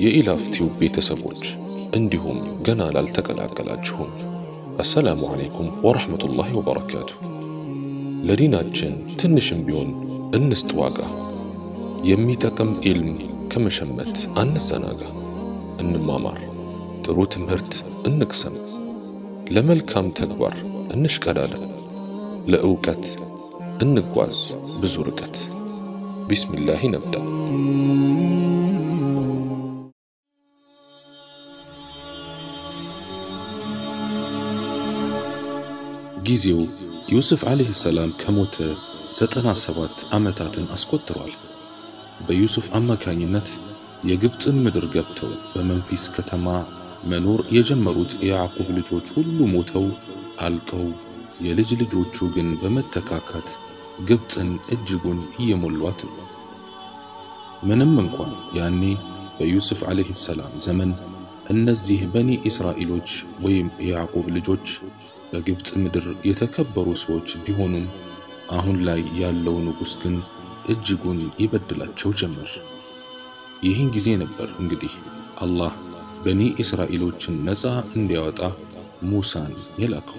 የኢላፍቲው ቤተሰቦች እንዲሁም ገና ላልተቀላቀላችሁም አሰላሙ ዓለይኩም ወረሕመቱላሂ ወበረካቱ። ለዲናችን ትንሽም ቢሆን እንስጥ ዋጋ። የሚጠቅም ኢልም ከመሸመት አንዘናጋ። እንማማር፣ ጥሩ ትምህርት እንቅሰም፣ ለመልካም ተግባር እንሽቀዳደም፣ ለእውቀት እንጓዝ ብዙ ርቀት። ቢስሚላህ ነብዳ። ጊዜው ዩሱፍ ዓለይሂ ሰላም ከሞተ ዘጠና ሰባት ዓመታትን አስቆጥሯል። በዩሱፍ አማካኝነት የግብፅን ምድር ገብተው በመንፊስ ከተማ መኖር የጀመሩት የያዕቁብ ልጆች ሁሉ ሞተው አልቀው የልጅ ልጆቹ ግን በመተካካት ግብፅን እጅጉን እየሞሏት ነው። ምንም እንኳን ያኔ በዩሱፍ ዓለይሂ ሰላም ዘመን እነዚህ በኒ እስራኤሎች ወይም የያዕቁብ ልጆች በግብፅ ምድር የተከበሩ ሰዎች ቢሆኑም አሁን ላይ ያለው ንጉሥ ግን እጅጉን ይበድላቸው ጀመር። ይህን ጊዜ ነበር እንግዲህ አላህ በኒ እስራኤሎችን ነፃ እንዲያወጣ ሙሳን የላከው።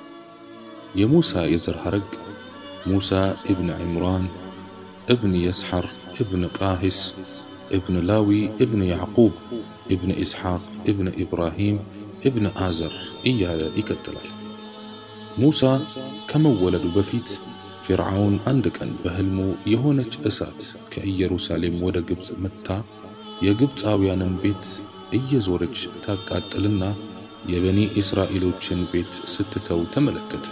የሙሳ የዘር ሐረግ ሙሳ እብን ዕምራን እብን የስሐር እብን ቃሂስ እብን ላዊ እብን ያዕቁብ እብን ኢስሐቅ እብን ኢብራሂም እብን አዘር እያለ ይቀጥላል። ሙሳ ከመወለዱ በፊት ፊርዓውን አንድ ቀን በሕልሙ የሆነች እሳት ከኢየሩሳሌም ወደ ግብፅ መጥታ የግብፃውያንን ቤት እየዞረች ታቃጥልና የበኒ እስራኤሎችን ቤት ስትተው ተመለከተ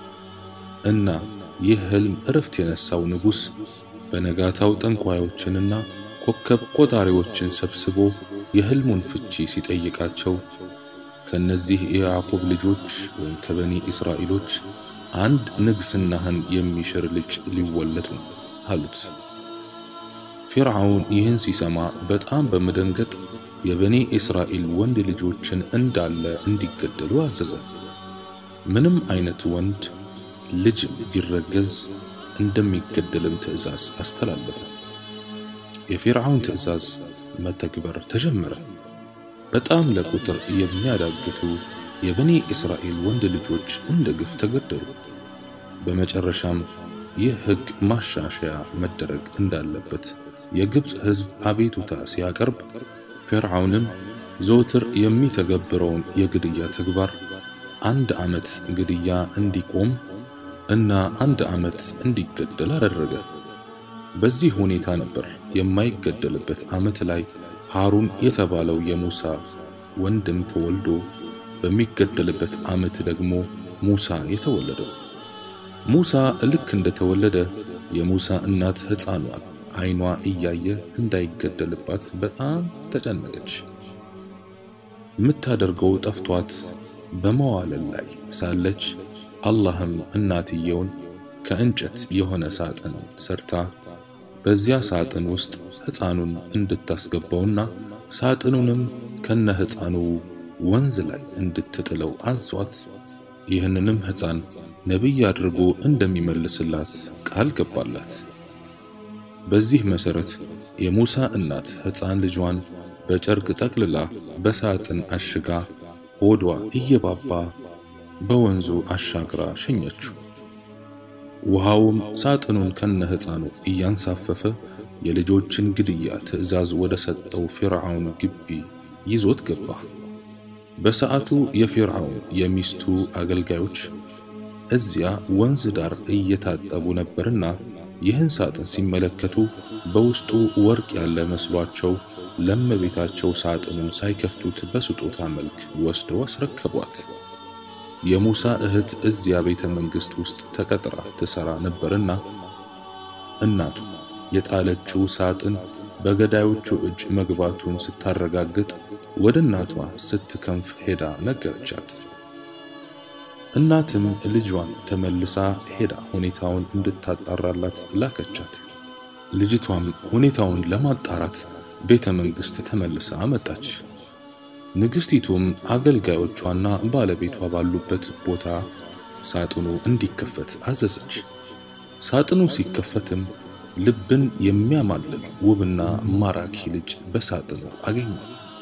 እና ይህ ሕልም እረፍት የነሳው ንጉሥ በነጋታው ጠንቋዮችንና ኮከብ ቆጣሪዎችን ሰብስቦ የሕልሙን ፍቺ ሲጠይቃቸው ከነዚህ የያዕቁብ ልጆች ወይም ከበኒ እስራኤሎች አንድ ንግስናህን የሚሽር ልጅ ሊወለድ ነው አሉት። ፊርዓውን ይህን ሲሰማ በጣም በመደንገጥ የበኒ እስራኤል ወንድ ልጆችን እንዳለ እንዲገደሉ አዘዘ። ምንም አይነት ወንድ ልጅ ቢረገዝ እንደሚገደልም ትእዛዝ አስተላለፈ። የፊርዓውን ትእዛዝ መተግበር ተጀመረ። በጣም ለቁጥር የሚያዳግቱ የበኒ እስራኤል ወንድ ልጆች እንደ ግፍ ተገደሉ። በመጨረሻም ይህ ሕግ ማሻሻያ መደረግ እንዳለበት የግብፅ ሕዝብ አቤቱታ ሲያቀርብ ፊርዓውንም ዘወትር የሚተገብረውን የግድያ ተግባር አንድ ዓመት ግድያ እንዲቆም እና አንድ ዓመት እንዲገደል አደረገ። በዚህ ሁኔታ ነበር የማይገደልበት ዓመት ላይ ሃሩን የተባለው የሙሳ ወንድም ተወልዶ በሚገደልበት ዓመት ደግሞ ሙሳ የተወለደው። ሙሳ ልክ እንደተወለደ የሙሳ እናት ሕፃኗን ዓይኗ እያየ እንዳይገደልባት በጣም ተጨነቀች። የምታደርገው ጠፍቷት በመዋለል ላይ ሳለች አላህም እናትየውን ከእንጨት የሆነ ሳጥን ሰርታ በዚያ ሳጥን ውስጥ ሕፃኑን እንድታስገባውና ሳጥኑንም ከነ ሕፃኑ ወንዝ ላይ እንድትጥለው አዟት ይህንንም ሕፃን ነቢይ አድርጎ እንደሚመልስላት ቃል ገባላት። በዚህ መሰረት የሙሳ እናት ሕፃን ልጇን በጨርቅ ጠቅልላ በሳጥን አሽጋ ሆዷ እየባባ በወንዙ አሻግራ ሸኘችው። ውሃውም ሳጥኑን ከነ ሕፃኑ እያንሳፈፈ የልጆችን ግድያ ትዕዛዝ ወደ ሰጠው ፊርዓውን ግቢ ይዞት ገባ። በሰዓቱ የፊርዓውን የሚስቱ አገልጋዮች እዚያ ወንዝ ዳር እየታጠቡ ነበርና ይህን ሳጥን ሲመለከቱ በውስጡ ወርቅ ያለ መስሏቸው ለእመቤታቸው ሳጥኑን ሳይከፍቱት በስጦታ መልክ ወስደው አስረከቧት። የሙሳ እህት እዚያ ቤተ መንግሥት ውስጥ ተቀጥራ ትሰራ ነበርና እናቱ የጣለችው ሳጥን በገዳዮቹ እጅ መግባቱን ስታረጋግጥ ወደ እናቷ ስትከንፍ ሄዳ ነገረቻት። እናትም ልጇን ተመልሳ ሄዳ ሁኔታውን እንድታጣራላት ላከቻት። ልጅቷም ሁኔታውን ለማጣራት ቤተ መንግሥት ተመልሳ መጣች። ንግሥቲቱም አገልጋዮቿና ባለቤቷ ባሉበት ቦታ ሳጥኑ እንዲከፈት አዘዘች። ሳጥኑ ሲከፈትም ልብን የሚያማልል ውብና ማራኪ ልጅ በሳጥኑ አገኘ።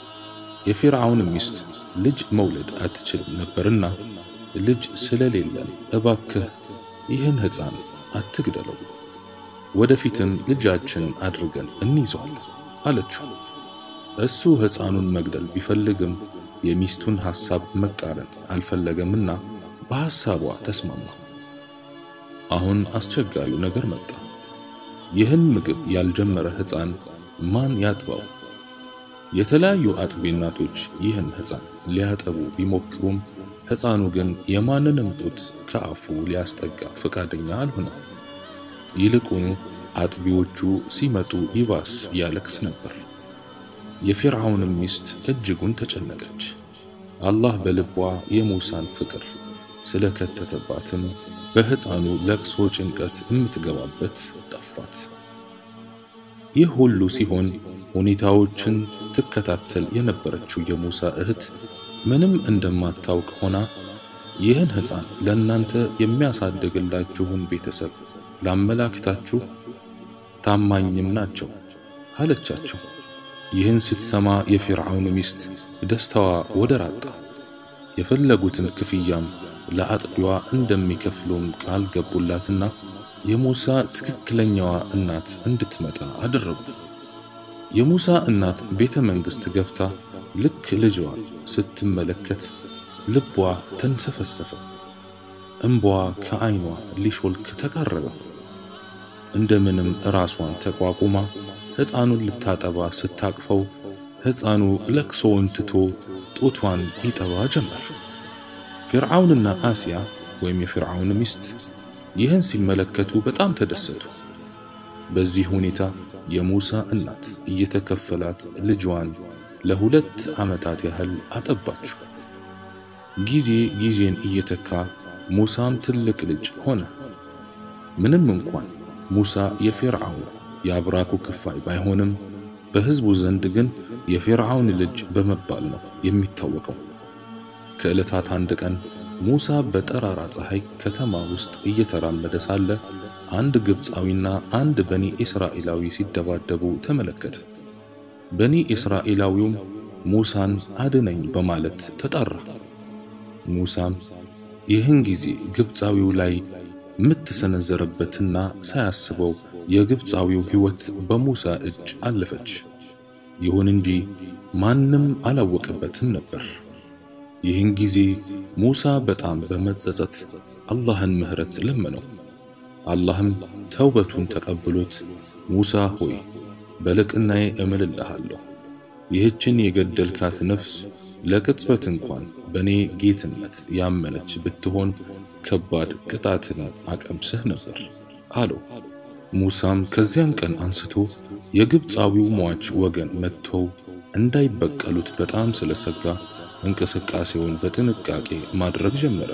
የፊርዓውን ሚስት ልጅ መውለድ አትችልም ነበርና ልጅ ስለሌለን እባክህ ይህን ሕፃን አትግደለው፣ ወደፊትም ልጃችን አድርገን እንይዘዋለን አለችው። እሱ ሕፃኑን መግደል ቢፈልግም የሚስቱን ሐሳብ መቃረን አልፈለገምና በሐሳቧ ተስማማ። አሁን አስቸጋሪው ነገር መጣ። ይህን ምግብ ያልጀመረ ሕፃን ማን ያጥባው? የተለያዩ አጥቢ እናቶች ይህን ሕፃን ሊያጠቡ ቢሞክሩም ሕፃኑ ግን የማንንም ጡት ከአፉ ሊያስጠጋ ፈቃደኛ አልሆነም። ይልቁኑ አጥቢዎቹ ሲመጡ ይባስ ያለቅስ ነበር። የፊርዓውንም ሚስት እጅጉን ተጨነቀች። አላህ በልቧ የሙሳን ፍቅር ስለከተተባትም በሕፃኑ ለቅሶ ጭንቀት የምትገባበት ጠፋት። ይህ ሁሉ ሲሆን ሁኔታዎችን ትከታተል የነበረችው የሙሳ እህት ምንም እንደማታውቅ ሆና ይህን ሕፃን ለእናንተ የሚያሳድግላችሁን ቤተሰብ ላመላክታችሁ፣ ታማኝም ናቸው አለቻቸው። ይህን ስትሰማ የፊርዓውን ሚስት ደስታዋ ወደር አጣ። የፈለጉትን ክፍያም ለአጥቢዋ እንደሚከፍሉም ቃል ገቡላትና የሙሳ ትክክለኛዋ እናት እንድትመጣ አደረጉ። የሙሳ እናት ቤተ መንግሥት ገብታ ልክ ልጇ ስትመለከት ልቧ ተንሰፈሰፈ፣ እምቧ ከዓይኗ ሊሾልክ ተቃረበ። እንደምንም ራሷን ተቋቁማ ሕፃኑን ልታጠባ ስታቅፈው ሕፃኑ ለቅሶውን ትቶ ጡቷን ይጠባ ጀመር። ፊርዓውንና አሲያ ወይም የፊርዓውን ሚስት ይህን ሲመለከቱ በጣም ተደሰቱ። በዚህ ሁኔታ የሙሳ እናት እየተከፈላት ልጇን ለሁለት ዓመታት ያህል አጠባችው። ጊዜ ጊዜን እየተካ ሙሳም ትልቅ ልጅ ሆነ። ምንም እንኳን ሙሳ የፊርዓውን የአብራኩ ክፋይ ባይሆንም በሕዝቡ ዘንድ ግን የፊርዓውን ልጅ በመባል ነው የሚታወቀው። ከዕለታት አንድ ቀን ሙሳ በጠራራ ፀሐይ ከተማ ውስጥ እየተራመደ ሳለ አንድ ግብፃዊና አንድ በኒ እስራኤላዊ ሲደባደቡ ተመለከተ። በኒ እስራኤላዊውም ሙሳን አድነኝ በማለት ተጣራ። ሙሳም ይህን ጊዜ ግብፃዊው ላይ ምት ሰነዘረበትና ሳያስበው የግብፃዊው ሕይወት በሙሳ እጅ አለፈች። ይሁን እንጂ ማንም አላወቀበትም ነበር። ይህን ጊዜ ሙሳ በጣም በመጸጸት አላህን ምሕረት ለመነው። አላህም ተውበቱን ተቀብሎት ሙሳ ሆይ በልቅናዬ እምልልሃለሁ ይህችን የገደልካት ነፍስ ለቅጽበት እንኳን በእኔ ጌትነት ያመነች ብትሆን ከባድ ቅጣትን አቀምስህ ነበር አለው። ሙሳም ከዚያን ቀን አንስቶ የግብፃዊው ሟች ወገን መጥተው እንዳይበቀሉት በጣም ስለሰጋ እንቅስቃሴውን በጥንቃቄ ማድረግ ጀመረ።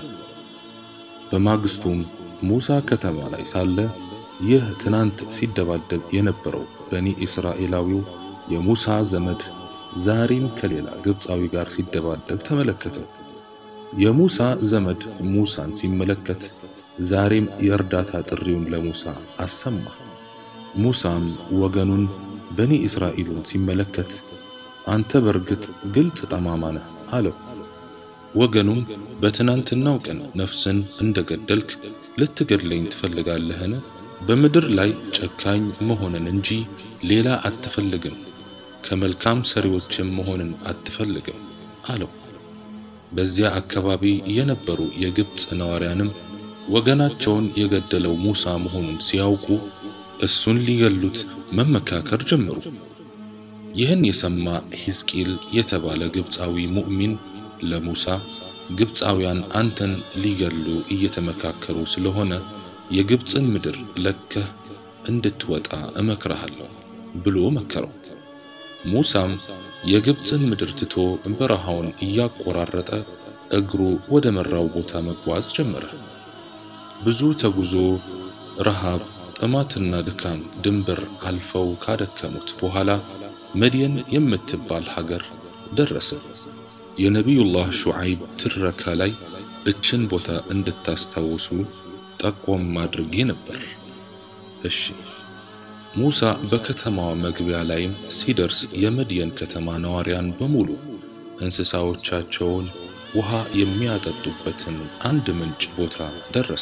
በማግስቱም ሙሳ ከተማ ላይ ሳለ ይህ ትናንት ሲደባደብ የነበረው በኒ እስራኤላዊው የሙሳ ዘመድ ዛሬም ከሌላ ግብፃዊ ጋር ሲደባደብ ተመለከተ። የሙሳ ዘመድ ሙሳን ሲመለከት ዛሬም የእርዳታ ጥሪውን ለሙሳ አሰማ። ሙሳም ወገኑን በኒ እስራኤልን ሲመለከት አንተ በርግጥ ግልጽ ጠማማ ነህ አለው። ወገኑም በትናንትናው ቀን ነፍስን እንደገደልክ ልትገድለኝ ትፈልጋለህን? በምድር ላይ ጨካኝ መሆንን እንጂ ሌላ አትፈልግም፣ ከመልካም ሰሪዎችም መሆንን አትፈልግም አለው። በዚያ አካባቢ የነበሩ የግብፅ ነዋሪያንም ወገናቸውን የገደለው ሙሳ መሆኑን ሲያውቁ እሱን ሊገሉት መመካከር ጀመሩ። ይህን የሰማ ሒዝቂል የተባለ ግብፃዊ ሙእሚን ለሙሳ ግብፃውያን አንተን ሊገሉ እየተመካከሩ ስለሆነ የግብፅን ምድር ለከህ እንድትወጣ እመክርሃለሁ ብሎ መከረው። ሙሳም የግብፅን ምድር ትቶ በረሃውን እያቆራረጠ እግሩ ወደ መራው ቦታ መጓዝ ጀመረ። ብዙ ተጉዞ ረሃብ፣ ጥማትና ድካም ድንበር አልፈው ካደከሙት በኋላ መድየን የምትባል ሀገር ደረሰ። የነቢዩላህ ሹዓይብ ትረካ ላይ እችን ቦታ እንድታስታውሱ ጠቆም አድርጌ ነበር። እሺ ሙሳ በከተማዋ መግቢያ ላይም ሲደርስ የመድየን ከተማ ነዋሪያን በሙሉ እንስሳዎቻቸውን ውሃ የሚያጠጡበትን አንድ ምንጭ ቦታ ደረሰ።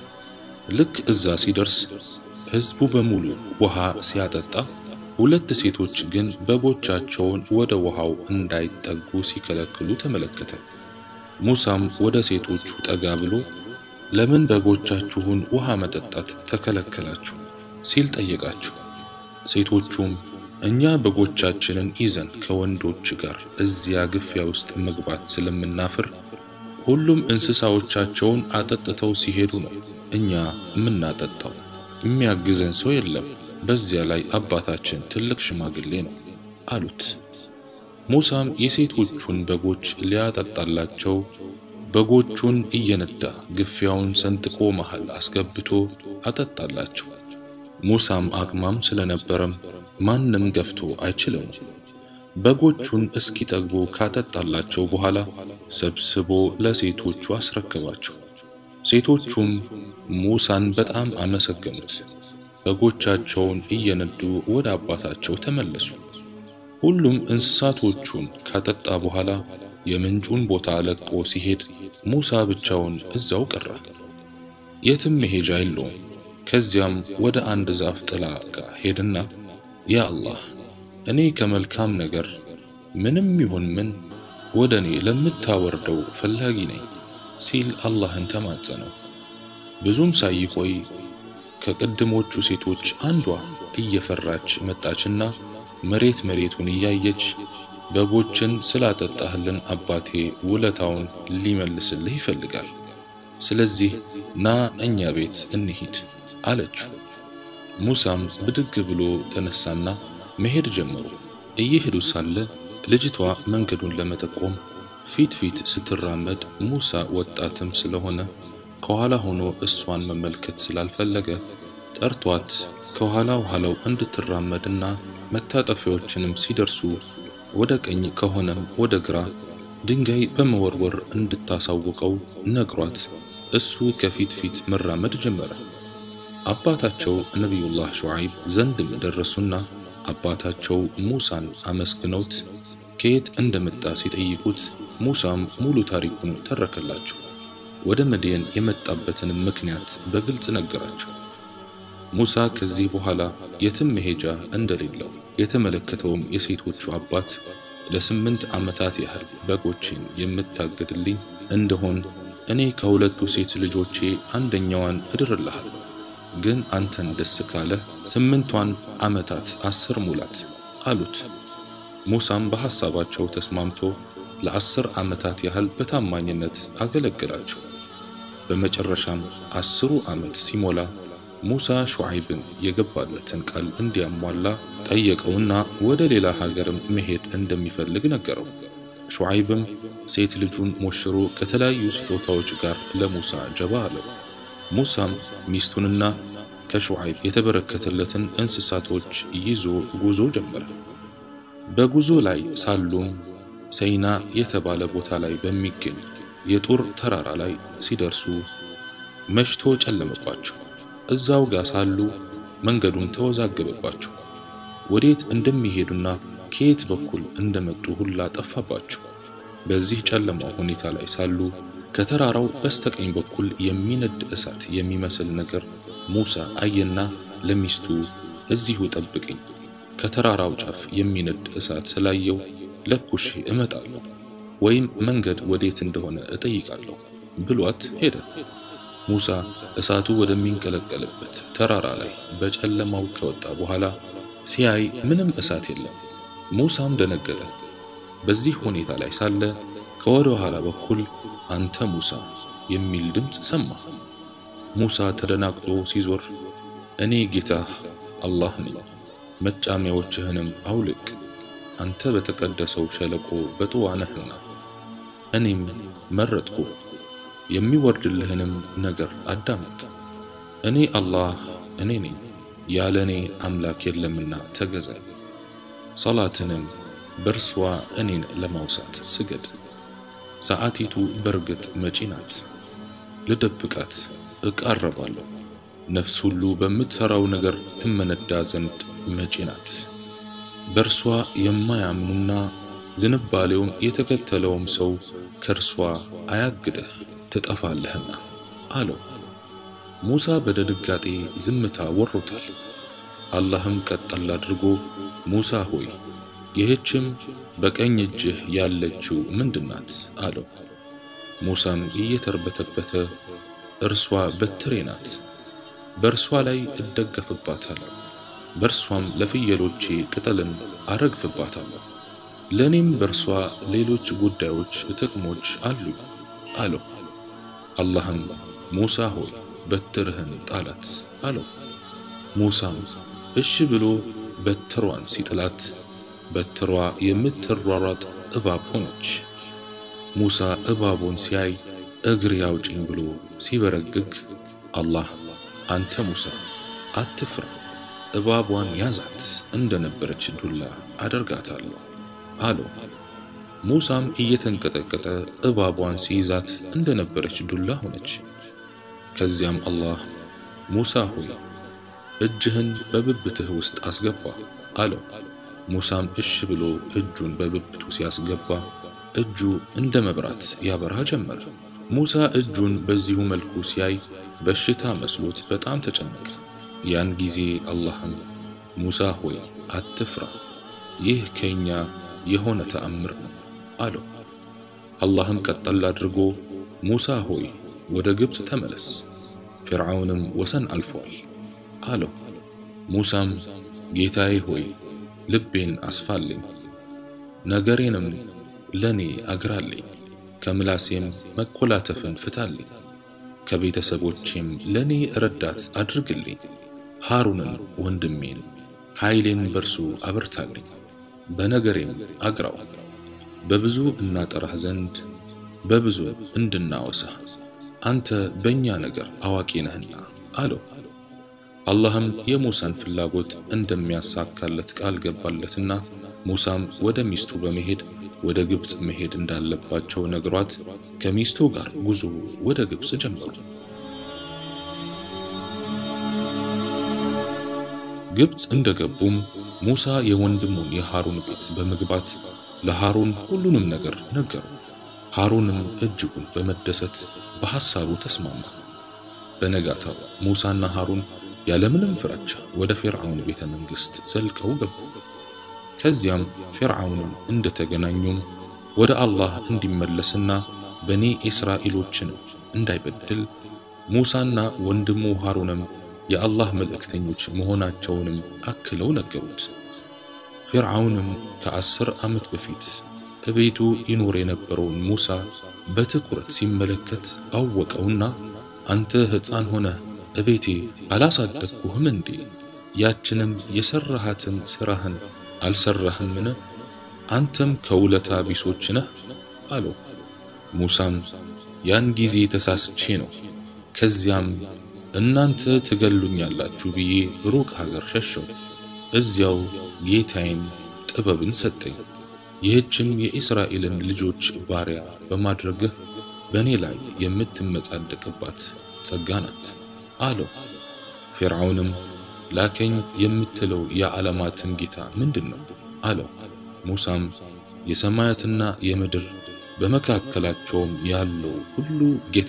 ልክ እዛ ሲደርስ ሕዝቡ በሙሉ ውሃ ሲያጠጣ፣ ሁለት ሴቶች ግን በጎቻቸውን ወደ ውሃው እንዳይጠጉ ሲከለክሉ ተመለከተ። ሙሳም ወደ ሴቶቹ ጠጋ ብሎ ለምን በጎቻችሁን ውሃ መጠጣት ተከለከላችሁ? ሲል ጠየቃቸው። ሴቶቹም እኛ በጎቻችንን ይዘን ከወንዶች ጋር እዚያ ግፊያ ውስጥ መግባት ስለምናፍር ሁሉም እንስሳዎቻቸውን አጠጥተው ሲሄዱ ነው እኛ የምናጠጣው። የሚያግዘን ሰው የለም። በዚያ ላይ አባታችን ትልቅ ሽማግሌ ነው አሉት። ሙሳም የሴቶቹን በጎች ሊያጠጣላቸው በጎቹን እየነዳ ግፊያውን ሰንጥቆ መሃል አስገብቶ አጠጣላቸው። ሙሳም አቅማም ስለነበረም ማንም ገፍቶ አይችልም። በጎቹን እስኪጠግቡ ካጠጣላቸው በኋላ ሰብስቦ ለሴቶቹ አስረከባቸው። ሴቶቹም ሙሳን በጣም አመሰገኑት። በጎቻቸውን እየነዱ ወደ አባታቸው ተመለሱ። ሁሉም እንስሳቶቹን ካጠጣ በኋላ የምንጩን ቦታ ለቆ ሲሄድ ሙሳ ብቻውን እዛው ቀረ። የትም መሄጃ የለውም። ከዚያም ወደ አንድ ዛፍ ጥላ ጋር ሄድና ያ አላህ እኔ ከመልካም ነገር ምንም ይሁን ምን ወደ እኔ ለምታወርደው ፈላጊ ነኝ ሲል አላህን ተማጸነው። ብዙም ሳይቆይ ከቅድሞቹ ሴቶች አንዷ እየፈራች መጣችና መሬት መሬቱን እያየች በጎችን ስላጠጣህልን አባቴ ውለታውን ሊመልስልህ ይፈልጋል። ስለዚህ ና እኛ ቤት እንሂድ አለችው። ሙሳም ብድግ ብሎ ተነሳና መሄድ ጀመሩ። እየሄዱ ሳለ ልጅቷ መንገዱን ለመጠቆም ፊት ፊት ስትራመድ ሙሳ ወጣትም ስለሆነ ከኋላ ሆኖ እሷን መመልከት ስላልፈለገ ጠርቷት ከኋላ ኋላው እንድትራመድና መታጠፊያዎችንም ሲደርሱ ወደ ቀኝ ከሆነም ወደ ግራ ድንጋይ በመወርወር እንድታሳውቀው ነግሯት እሱ ከፊት ፊት መራመድ ጀመረ። አባታቸው ነቢዩላህ ሹዓይብ ዘንድም ደረሱና አባታቸው ሙሳን አመስግነውት ከየት እንደመጣ ሲጠይቁት ሙሳም ሙሉ ታሪኩን ተረከላቸው። ወደ መድየን የመጣበትንም ምክንያት በግልጽ ነገራቸው። ሙሳ ከዚህ በኋላ የትም መሄጃ እንደሌለው የተመለከተውም የሴቶቹ አባት ለስምንት ዓመታት ያህል በጎችን የምታገድልኝ እንደሆን እኔ ከሁለቱ ሴት ልጆቼ አንደኛዋን እድርልሃል፣ ግን አንተን ደስ ካለ ስምንቷን ዓመታት አስር ሙላት አሉት። ሙሳም በሐሳባቸው ተስማምቶ ለአስር ዓመታት ያህል በታማኝነት አገለገላቸው። በመጨረሻም አስሩ ዓመት ሲሞላ ሙሳ ሹዓይብን የገባለትን ቃል እንዲያሟላ ጠየቀውና ወደ ሌላ ሀገርም መሄድ እንደሚፈልግ ነገረው። ሹዓይብም ሴት ልጁን ሞሽሮ ከተለያዩ ስጦታዎች ጋር ለሙሳ ጀባ አለው። ሙሳም ሚስቱንና ከሹዓይብ የተበረከተለትን እንስሳቶች ይዞ ጉዞ ጀመረ። በጉዞ ላይ ሳሉም ሰይና የተባለ ቦታ ላይ በሚገኝ የጡር ተራራ ላይ ሲደርሱ መሽቶ ጨለመባቸው። እዛው ጋር ሳሉ መንገዱን ተወዛገበባቸው። ወዴት እንደሚሄዱና ከየት በኩል እንደመጡ ሁላ ጠፋባቸው። በዚህ ጨለማው ሁኔታ ላይ ሳሉ ከተራራው በስተቀኝ በኩል የሚነድ እሳት የሚመስል ነገር ሙሳ አየና ለሚስቱ እዚሁ ጠብቅኝ፣ ከተራራው ጫፍ የሚነድ እሳት ስላየው ለኩሼ እመጣለሁ ወይም መንገድ ወዴት እንደሆነ እጠይቃለሁ ብሏት ሄደ። ሙሳ እሳቱ ወደሚንቀለቀልበት ተራራ ላይ በጨለማው ከወጣ በኋላ ሲያይ ምንም እሳት የለም። ሙሳም ደነገጠ። በዚህ ሁኔታ ላይ ሳለ ከወደ ኋላ በኩል አንተ ሙሳ የሚል ድምፅ ሰማ። ሙሳ ተደናግጦ ሲዞር እኔ ጌታህ አላህ ነኝ፣ መጫሚያዎችህንም አውልቅ፣ አንተ በተቀደሰው ሸለቆ በጥዋ ነህና እኔም መረጥኩ የሚወርድልህንም ነገር አዳምጥ። እኔ አላህ እኔ ነኝ፣ ያለ እኔ አምላክ የለምና ተገዛ። ሰላትንም በእርሷ እኔን ለማውሳት ስገድ። ሰዓቲቱ በርግጥ መጪ ናት፣ ልደብቃት እቃረባለሁ። ነፍስ ሁሉ በምትሠራው ነገር ትመነዳ ዘንድ መጪ ናት። በእርሷ የማያምኑና ዝንባሌውም የተከተለውም ሰው ከእርሷ አያግደህ ትጠፋለህና አለው። ሙሳ በድንጋጤ ዝምታ ወሮታል። አላህም ቀጠል አድርጎ ሙሳ ሆይ ይህችም በቀኝ እጅህ ያለችው ምንድናት? አለው። ሙሳም እየተርበተበተ እርሷ በትሬ ናት፣ በእርሷ ላይ እደገፍባታለሁ፣ በእርሷም ለፍየሎቼ ቅጠልን አረግፍባታለሁ፣ ለእኔም በእርሷ ሌሎች ጉዳዮች ጥቅሞች አሉኝ አለው። አላህም ሙሳ ሆይ በትርህን ጣላት አለው። ሙሳም እሺ ብሎ በትሯን ሲጥላት በትሯ የምትሯሯጥ እባብ ሆነች። ሙሳ እባቡን ሲያይ እግሬ አውጭኝ ብሎ ሲበረግግ አላህ አንተ ሙሳ አትፍራ፣ እባቧን ያዛት እንደነበረች ዱላ አደርጋታለሁ አለው። ሙሳም እየተንቀጠቀጠ እባቧን ሲይዛት እንደነበረች ዱላ ሆነች። ከዚያም አላህ ሙሳ ሆይ እጅህን በብብትህ ውስጥ አስገባ አለው። ሙሳም እሽ ብሎ እጁን በብብቱ ሲያስገባ እጁ እንደ መብራት ያበራ ጀመረ። ሙሳ እጁን በዚሁ መልኩ ሲያይ በሽታ መስሎት በጣም ተጨነቀ። ያን ጊዜ አላህም ሙሳ ሆይ አትፍራ፣ ይህ ከኛ የሆነ ተአምር ነው አለው። አላህም ቀጠል አድርጎ ሙሳ ሆይ ወደ ግብፅ ተመለስ፣ ፊርዓውንም ወሰን አልፏል አለው። ሙሳም ጌታዬ ሆይ ልቤን አስፋልኝ፣ ነገሬንም ለኔ አግራልኝ፣ ከምላሴም መኮላተፍን ፍታልኝ፣ ከቤተሰቦቼም ለኔ ረዳት አድርግልኝ፣ ሃሩንን ወንድሜን ኃይሌን በርሱ አበርታልኝ፣ በነገሬም አግራው፣ በብዙ እናጠራህ ዘንድ በብዙ እንድናወሳህ አንተ በእኛ ነገር አዋቂ ነህና አለው። አላህም የሙሳን ፍላጎት እንደሚያሳካለት ቃል ገባለትና ሙሳም ወደ ሚስቱ በመሄድ ወደ ግብፅ መሄድ እንዳለባቸው ነግሯት ከሚስቱ ጋር ጉዞ ወደ ግብፅ ጀመሩ። ግብፅ እንደገቡም ሙሳ የወንድሙን የሃሩን ቤት በመግባት ለሃሩን ሁሉንም ነገር ነገሩ። ሃሩንም እጅጉን በመደሰት በሐሳቡ ተስማማ። በነጋታው ሙሳና ሃሩን ያለምንም ፍራቻ ወደ ፊርዓውን ቤተ መንግሥት ዘልቀው ገቡ። ከዚያም ፊርዓውንም እንደተገናኙም ወደ አላህ እንዲመለስና በኒ እስራኤሎችን እንዳይበድል ሙሳና ወንድሙ ሃሩንም የአላህ መልእክተኞች መሆናቸውንም አክለው ነገሩት። ፊርዓውንም ከአስር ዓመት በፊት እቤቱ ይኖር የነበረውን ሙሳ በትኩረት ሲመለከት አወቀውና አንተ ሕፃን ሆነህ እቤቴ አላሳደግኩህም እንዴ? ያችንም የሰራሃትን ሥራህን አልሰራህምን? አንተም ከውለታ ቢሶች ነህ አለው። ሙሳም ያን ጊዜ ተሳስቼ ነው፣ ከዚያም እናንተ ትገሉኛላችሁ ብዬ ሩቅ ሀገር ሸሸው። እዚያው ጌታዬን ጥበብን ሰጠኝ። ይህችም የእስራኤልን ልጆች ባሪያ በማድረግህ በእኔ ላይ የምትመጻደቅባት ጸጋ ናት አለው። ፊርዓውንም ላከኝ የምትለው የዓለማትን ጌታ ምንድን ነው አለው። ሙሳም የሰማያትና የምድር በመካከላቸውም ያለው ሁሉ ጌታ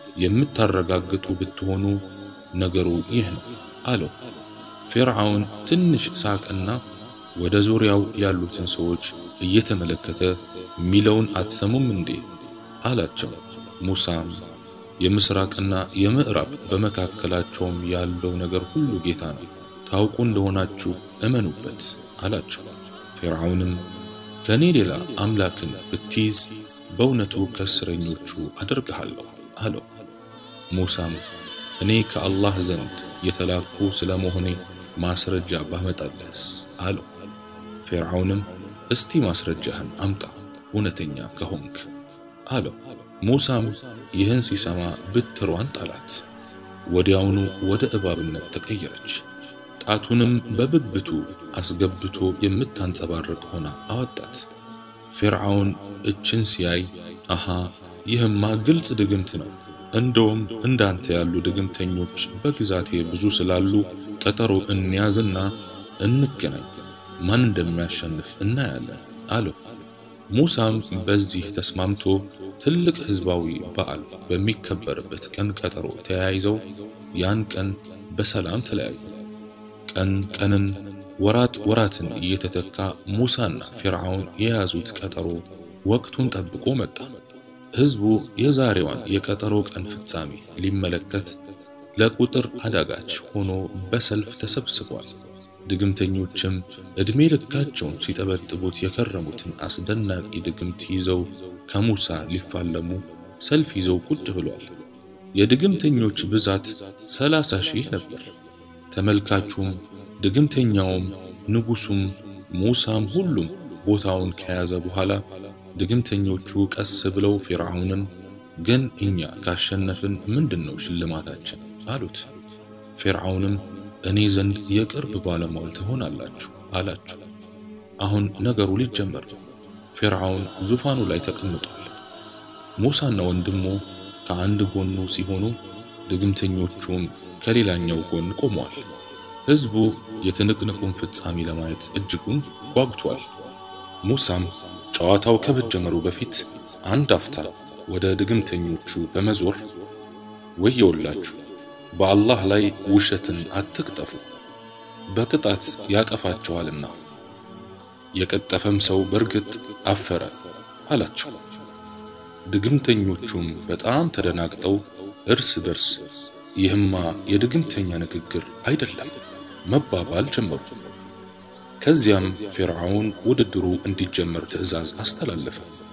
የምታረጋግጡ ብትሆኑ ነገሩ ይህ ነው አለው። ፊርዓውን ትንሽ ሳቅና ወደ ዙሪያው ያሉትን ሰዎች እየተመለከተ ሚለውን አትሰሙም እንዴ አላቸው። ሙሳም የምስራቅና የምዕራብ በመካከላቸውም ያለው ነገር ሁሉ ጌታ ነው፣ ታውቁ እንደሆናችሁ እመኑበት አላቸው። ፊርዓውንም ከእኔ ሌላ አምላክን ብትይዝ በእውነቱ ከእስረኞቹ አደርግሃለሁ አለው። ሙሳም እኔ ከአላህ ዘንድ የተላኩ ስለ መሆኔ ማስረጃ ባመጣለስ አለው። ፊርዓውንም እስቲ ማስረጃህን አምጣ እውነተኛ ከሆንክ አለው። ሙሳም ይህን ሲሰማ ብትሯን ጣላት። ወዲያውኑ ወደ እባብነት ተቀየረች። ጣቱንም በብብቱ አስገብቶ የምታንጸባርቅ ሆና አወጣት። ፊርዓውን እችን ሲያይ አሃ ይህማ ግልጽ ድግምት ነው፣ እንደውም እንዳንተ ያሉ ድግምተኞች በግዛቴ ብዙ ስላሉ ቀጠሮ እንያዝና እንገናኝ፣ ማን እንደሚያሸንፍ እናያለን አለው። ሙሳም በዚህ ተስማምቶ ትልቅ ህዝባዊ በዓል በሚከበርበት ቀን ቀጠሮ ተያይዘው ያን ቀን በሰላም ተለያዩ። ቀን ቀንን ወራት ወራትን እየተተካ ሙሳና ፊርዓውን የያዙት ቀጠሮ ወቅቱን ጠብቆ መጣ። ህዝቡ የዛሬዋን የቀጠሮ ቀን ፍጻሜ ሊመለከት ለቁጥር አዳጋች ሆኖ በሰልፍ ተሰብስቧል። ድግምተኞችም ዕድሜ ልካቸውን ሲጠበጥቡት የከረሙትን አስደናቂ ድግምት ይዘው ከሙሳ ሊፋለሙ ሰልፍ ይዘው ቁጭ ብሏል። የድግምተኞች ብዛት ሰላሳ ሺህ ነበር። ተመልካቹም ድግምተኛውም ንጉሱም ሙሳም ሁሉም ቦታውን ከያዘ በኋላ ድግምተኞቹ ቀስ ብለው ፊርዓውንን ግን እኛ ካሸነፍን ምንድነው ሽልማታችን አሉት። ፊርዓውንም እኔ ዘንድ የቅርብ ባለሟል ትሆናላችሁ አላቸው። አሁን ነገሩ ሊጀመር ፊርዓውን ዙፋኑ ላይ ተቀምጧል። ሙሳና ወንድሙ ከአንድ ጎኑ ሲሆኑ ድግምተኞቹም ከሌላኛው ጎን ቆመዋል። ህዝቡ የትንቅንቁን ፍጻሜ ለማየት እጅጉን ጓጉቷል። ሙሳም ጨዋታው ከመጀመሩ በፊት አንድ አፍታ ወደ ድግምተኞቹ በመዞር ወየውላችሁ፣ በአላህ ላይ ውሸትን አትቅጠፉ፣ በቅጣት ያጠፋችኋልና የቀጠፈም ሰው በርግጥ አፈረ አላቸው። ድግምተኞቹም በጣም ተደናግጠው እርስ በርስ ይህማ የድግምተኛ ንግግር አይደለም መባባል ጀመሩ። ከዚያም ፊርዓውን ውድድሩ እንዲጀመር ትዕዛዝ አስተላለፈ።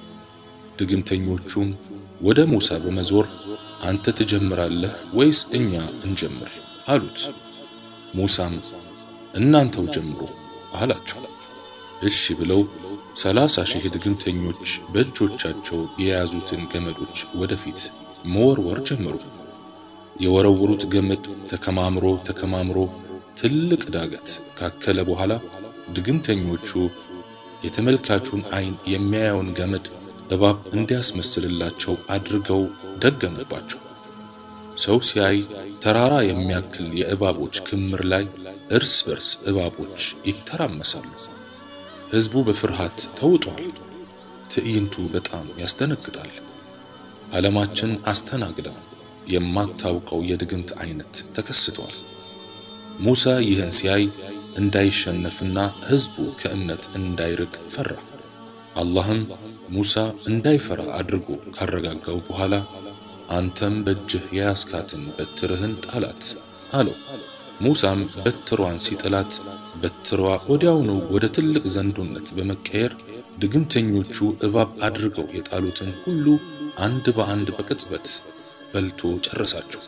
ድግምተኞቹም ወደ ሙሳ በመዞር አንተ ትጀምራለህ ወይስ እኛ እንጀምር አሉት። ሙሳም እናንተው ጀምሩ አላቸው። እሺ ብለው ሰላሳ ሺህ ድግምተኞች በእጆቻቸው የያዙትን ገመዶች ወደፊት መወርወር ጀመሩ። የወረወሩት ገመድ ተከማምሮ ተከማምሮ ትልቅ ዳገት ካከለ በኋላ ድግምተኞቹ የተመልካቹን ዓይን የሚያየውን ገመድ እባብ እንዲያስመስልላቸው አድርገው ደገሙባቸው። ሰው ሲያይ ተራራ የሚያክል የእባቦች ክምር ላይ እርስ በርስ እባቦች ይተራመሳሉ። ሕዝቡ በፍርሃት ተውጧል። ትዕይንቱ በጣም ያስደነግጣል። ዓለማችን አስተናግዳ የማታውቀው የድግምት አይነት ተከስቷል። ሙሳ ይህን ሲያይ እንዳይሸነፍና ሕዝቡ ከእምነት እንዳይርቅ ፈራ። አላህም ሙሳ እንዳይፈራ አድርጎ ካረጋጋው በኋላ አንተም በእጅህ የያዝካትን በትርህን ጣላት አለው። ሙሳም በትሯን ሲጥላት በትሯ ወዲያውኑ ወደ ትልቅ ዘንዶነት በመቀየር ድግምተኞቹ እባብ አድርገው የጣሉትን ሁሉ አንድ በአንድ በቅጽበት በልቶ ጨረሳቸው።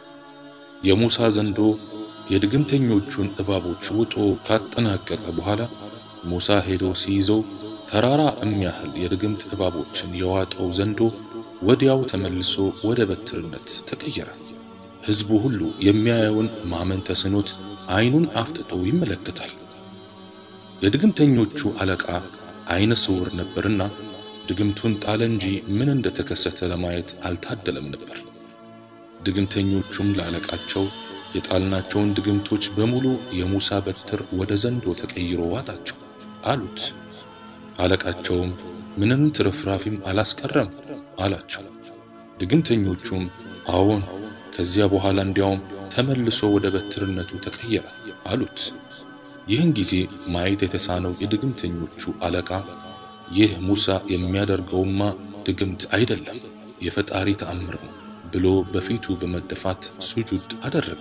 የሙሳ ዘንዶ የድግምተኞቹን እባቦች ውጦ ካጠናቀቀ በኋላ ሙሳ ሄዶ ሲይዘው ተራራ የሚያህል የድግምት እባቦችን የዋጠው ዘንዶ ወዲያው ተመልሶ ወደ በትርነት ተቀየረ። ሕዝቡ ሁሉ የሚያየውን ማመን ተስኖት ዓይኑን አፍጥጦ ይመለከታል። የድግምተኞቹ አለቃ ዓይነ ስውር ነበርና ድግምቱን ጣለ እንጂ ምን እንደተከሰተ ለማየት አልታደለም ነበር። ድግምተኞቹም ለአለቃቸው የጣልናቸውን ድግምቶች በሙሉ የሙሳ በትር ወደ ዘንዶ ተቀይሮ ዋጣቸው አሉት። አለቃቸውም ምንም ትርፍራፊም አላስቀረም አላቸው። ድግምተኞቹም አዎን፣ ከዚያ በኋላ እንዲያውም ተመልሶ ወደ በትርነቱ ተቀየረ አሉት። ይህን ጊዜ ማየት የተሳነው የድግምተኞቹ አለቃ ይህ ሙሳ የሚያደርገውማ ድግምት አይደለም የፈጣሪ ተአምር ነው ብሎ በፊቱ በመደፋት ሱጁድ አደረገ።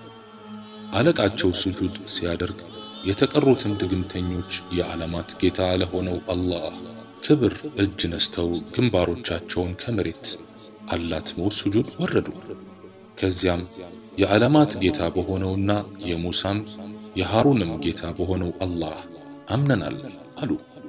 አለቃቸው ሱጁድ ሲያደርግ የተቀሩትን ድግምተኞች የዓለማት ጌታ ለሆነው አላህ ክብር እጅ ነስተው ግንባሮቻቸውን ከመሬት አላትመው ሱጁድ ወረዱ። ከዚያም የዓለማት ጌታ በሆነውና የሙሳም የሃሩንም ጌታ በሆነው አላህ አምነናል አሉ።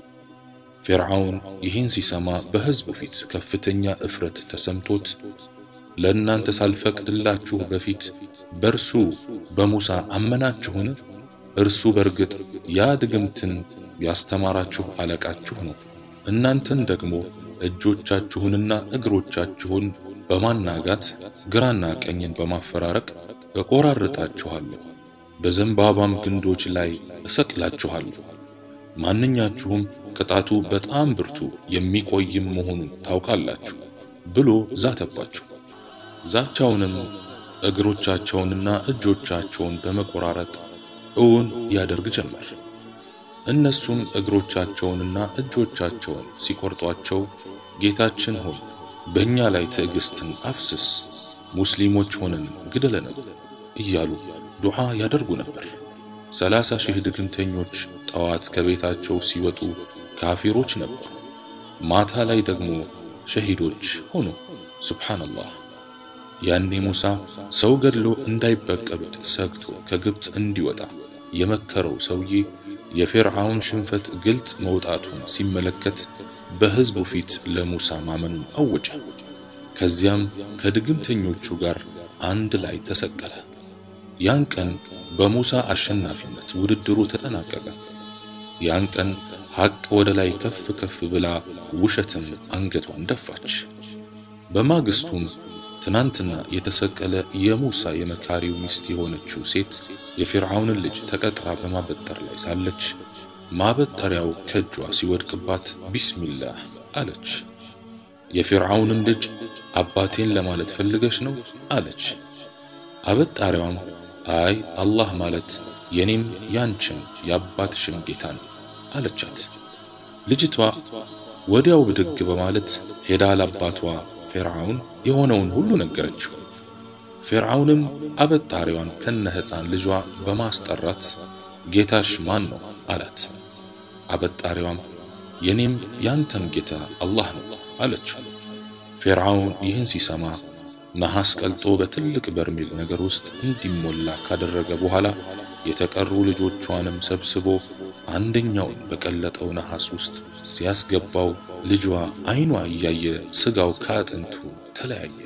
ፊርዓውን ይህን ሲሰማ በሕዝቡ ፊት ከፍተኛ እፍረት ተሰምቶት ለእናንተ ሳልፈቅድላችሁ በፊት በእርሱ በሙሳ አመናችሁን? እርሱ በርግጥ ያ ድግምትን ያስተማራችሁ አለቃችሁ ነው። እናንተን ደግሞ እጆቻችሁንና እግሮቻችሁን በማናጋት ግራና ቀኝን በማፈራረቅ እቆራርጣችኋለሁ፣ በዘንባባም ግንዶች ላይ እሰቅላችኋለሁ። ማንኛችሁም ቅጣቱ በጣም ብርቱ የሚቆይም መሆኑን ታውቃላችሁ ብሎ ዛተባቸው። ዛቻውንም እግሮቻቸውንና እጆቻቸውን በመቆራረጥ እውን ያደርግ ጀመር። እነሱም እግሮቻቸውንና እጆቻቸውን ሲቆርጧቸው ጌታችን ሆይ በእኛ ላይ ትዕግስትን አፍስስ፣ ሙስሊሞች ሆነን ግደለን እያሉ ዱዓ ያደርጉ ነበር። ሰላሳ ሺህ ድግምተኞች ጠዋት ከቤታቸው ሲወጡ ካፊሮች ነበሩ፣ ማታ ላይ ደግሞ ሸሂዶች ሆኑ። ሱብሓነላህ። ያኔ ሙሳ ሰው ገድሎ እንዳይበቀሉት ሰግቶ ከግብፅ እንዲወጣ የመከረው ሰውዬ የፊርዓውን ሽንፈት ግልጽ መውጣቱን ሲመለከት በሕዝቡ ፊት ለሙሳ ማመኑን አወጀ። ከዚያም ከድግምተኞቹ ጋር አንድ ላይ ተሰቀለ። ያን ቀን በሙሳ አሸናፊነት ውድድሩ ተጠናቀቀ። ያን ቀን ሐቅ ወደ ላይ ከፍ ከፍ ብላ ውሸትም አንገቷን ደፋች። በማግስቱም ትናንትና የተሰቀለ የሙሳ የመካሪው ሚስት የሆነችው ሴት የፊርዓውንን ልጅ ተቀጥራ በማበጠር ላይ ሳለች ማበጠሪያው ከእጇ ሲወድቅባት ቢስሚላህ አለች። የፊርዓውንም ልጅ አባቴን ለማለት ፈልገሽ ነው አለች። አበጣሪዋም አይ አላህ ማለት የኔም ያንቺም የአባትሽም ጌታ ነው አለቻት። ልጅቷ ወዲያው ብድግ በማለት ሄዳ ለአባቷ ፊርዓውን የሆነውን ሁሉ ነገረችው። ፊርዓውንም አበጣሪዋን ከነ ሕፃን ልጇ በማስጠራት ጌታሽ ማን ነው አላት። አበጣሪዋም የኔም ያንተም ጌታ አላህ ነው አለችው። ፊርዓውን ይህን ሲሰማ ነሐስ ቀልጦ በትልቅ በርሜል ነገር ውስጥ እንዲሞላ ካደረገ በኋላ የተቀሩ ልጆቿንም ሰብስቦ አንደኛውን በቀለጠው ነሐስ ውስጥ ሲያስገባው ልጇ አይኗ እያየ ስጋው ከአጥንቱ ተለያየ።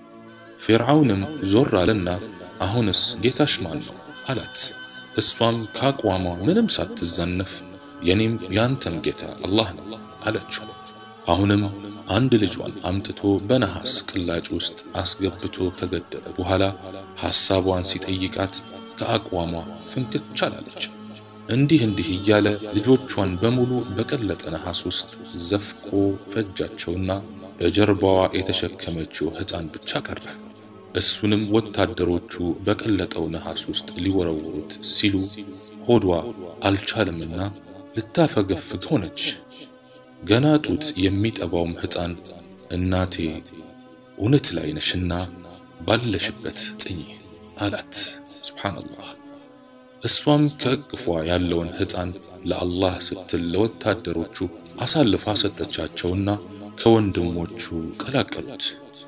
ፊርዓውንም ዞር አለና አሁንስ ጌታሽ ማን ነው አላት። እሷም ካቋሟ ምንም ሳትዛነፍ የኔም ያንተም ጌታ አላህ ነው አለችው። አሁንም አንድ ልጇን አምጥቶ በነሐስ ቅላጭ ውስጥ አስገብቶ ከገደለ በኋላ ሐሳቧን ሲጠይቃት ከአቋሟ ፍንክች አላለች። እንዲህ እንዲህ እያለ ልጆቿን በሙሉ በቀለጠ ነሐስ ውስጥ ዘፍቆ ፈጃቸውና በጀርባዋ የተሸከመችው ሕፃን ብቻ ቀረ። እሱንም ወታደሮቹ በቀለጠው ነሐስ ውስጥ ሊወረውሩት ሲሉ ሆዷ አልቻለምና ልታፈገፍግ ሆነች። ገና ጡት የሚጠባውም ሕፃን እናቴ እውነት ላይ ነሽና ባለሽበት ጽኚ አላት። ሱብሓነላህ። እሷም ከእቅፏ ያለውን ሕፃን ለአላህ ስትል ለወታደሮቹ አሳልፋ ሰጠቻቸውና ከወንድሞቹ ቀላቀሉት።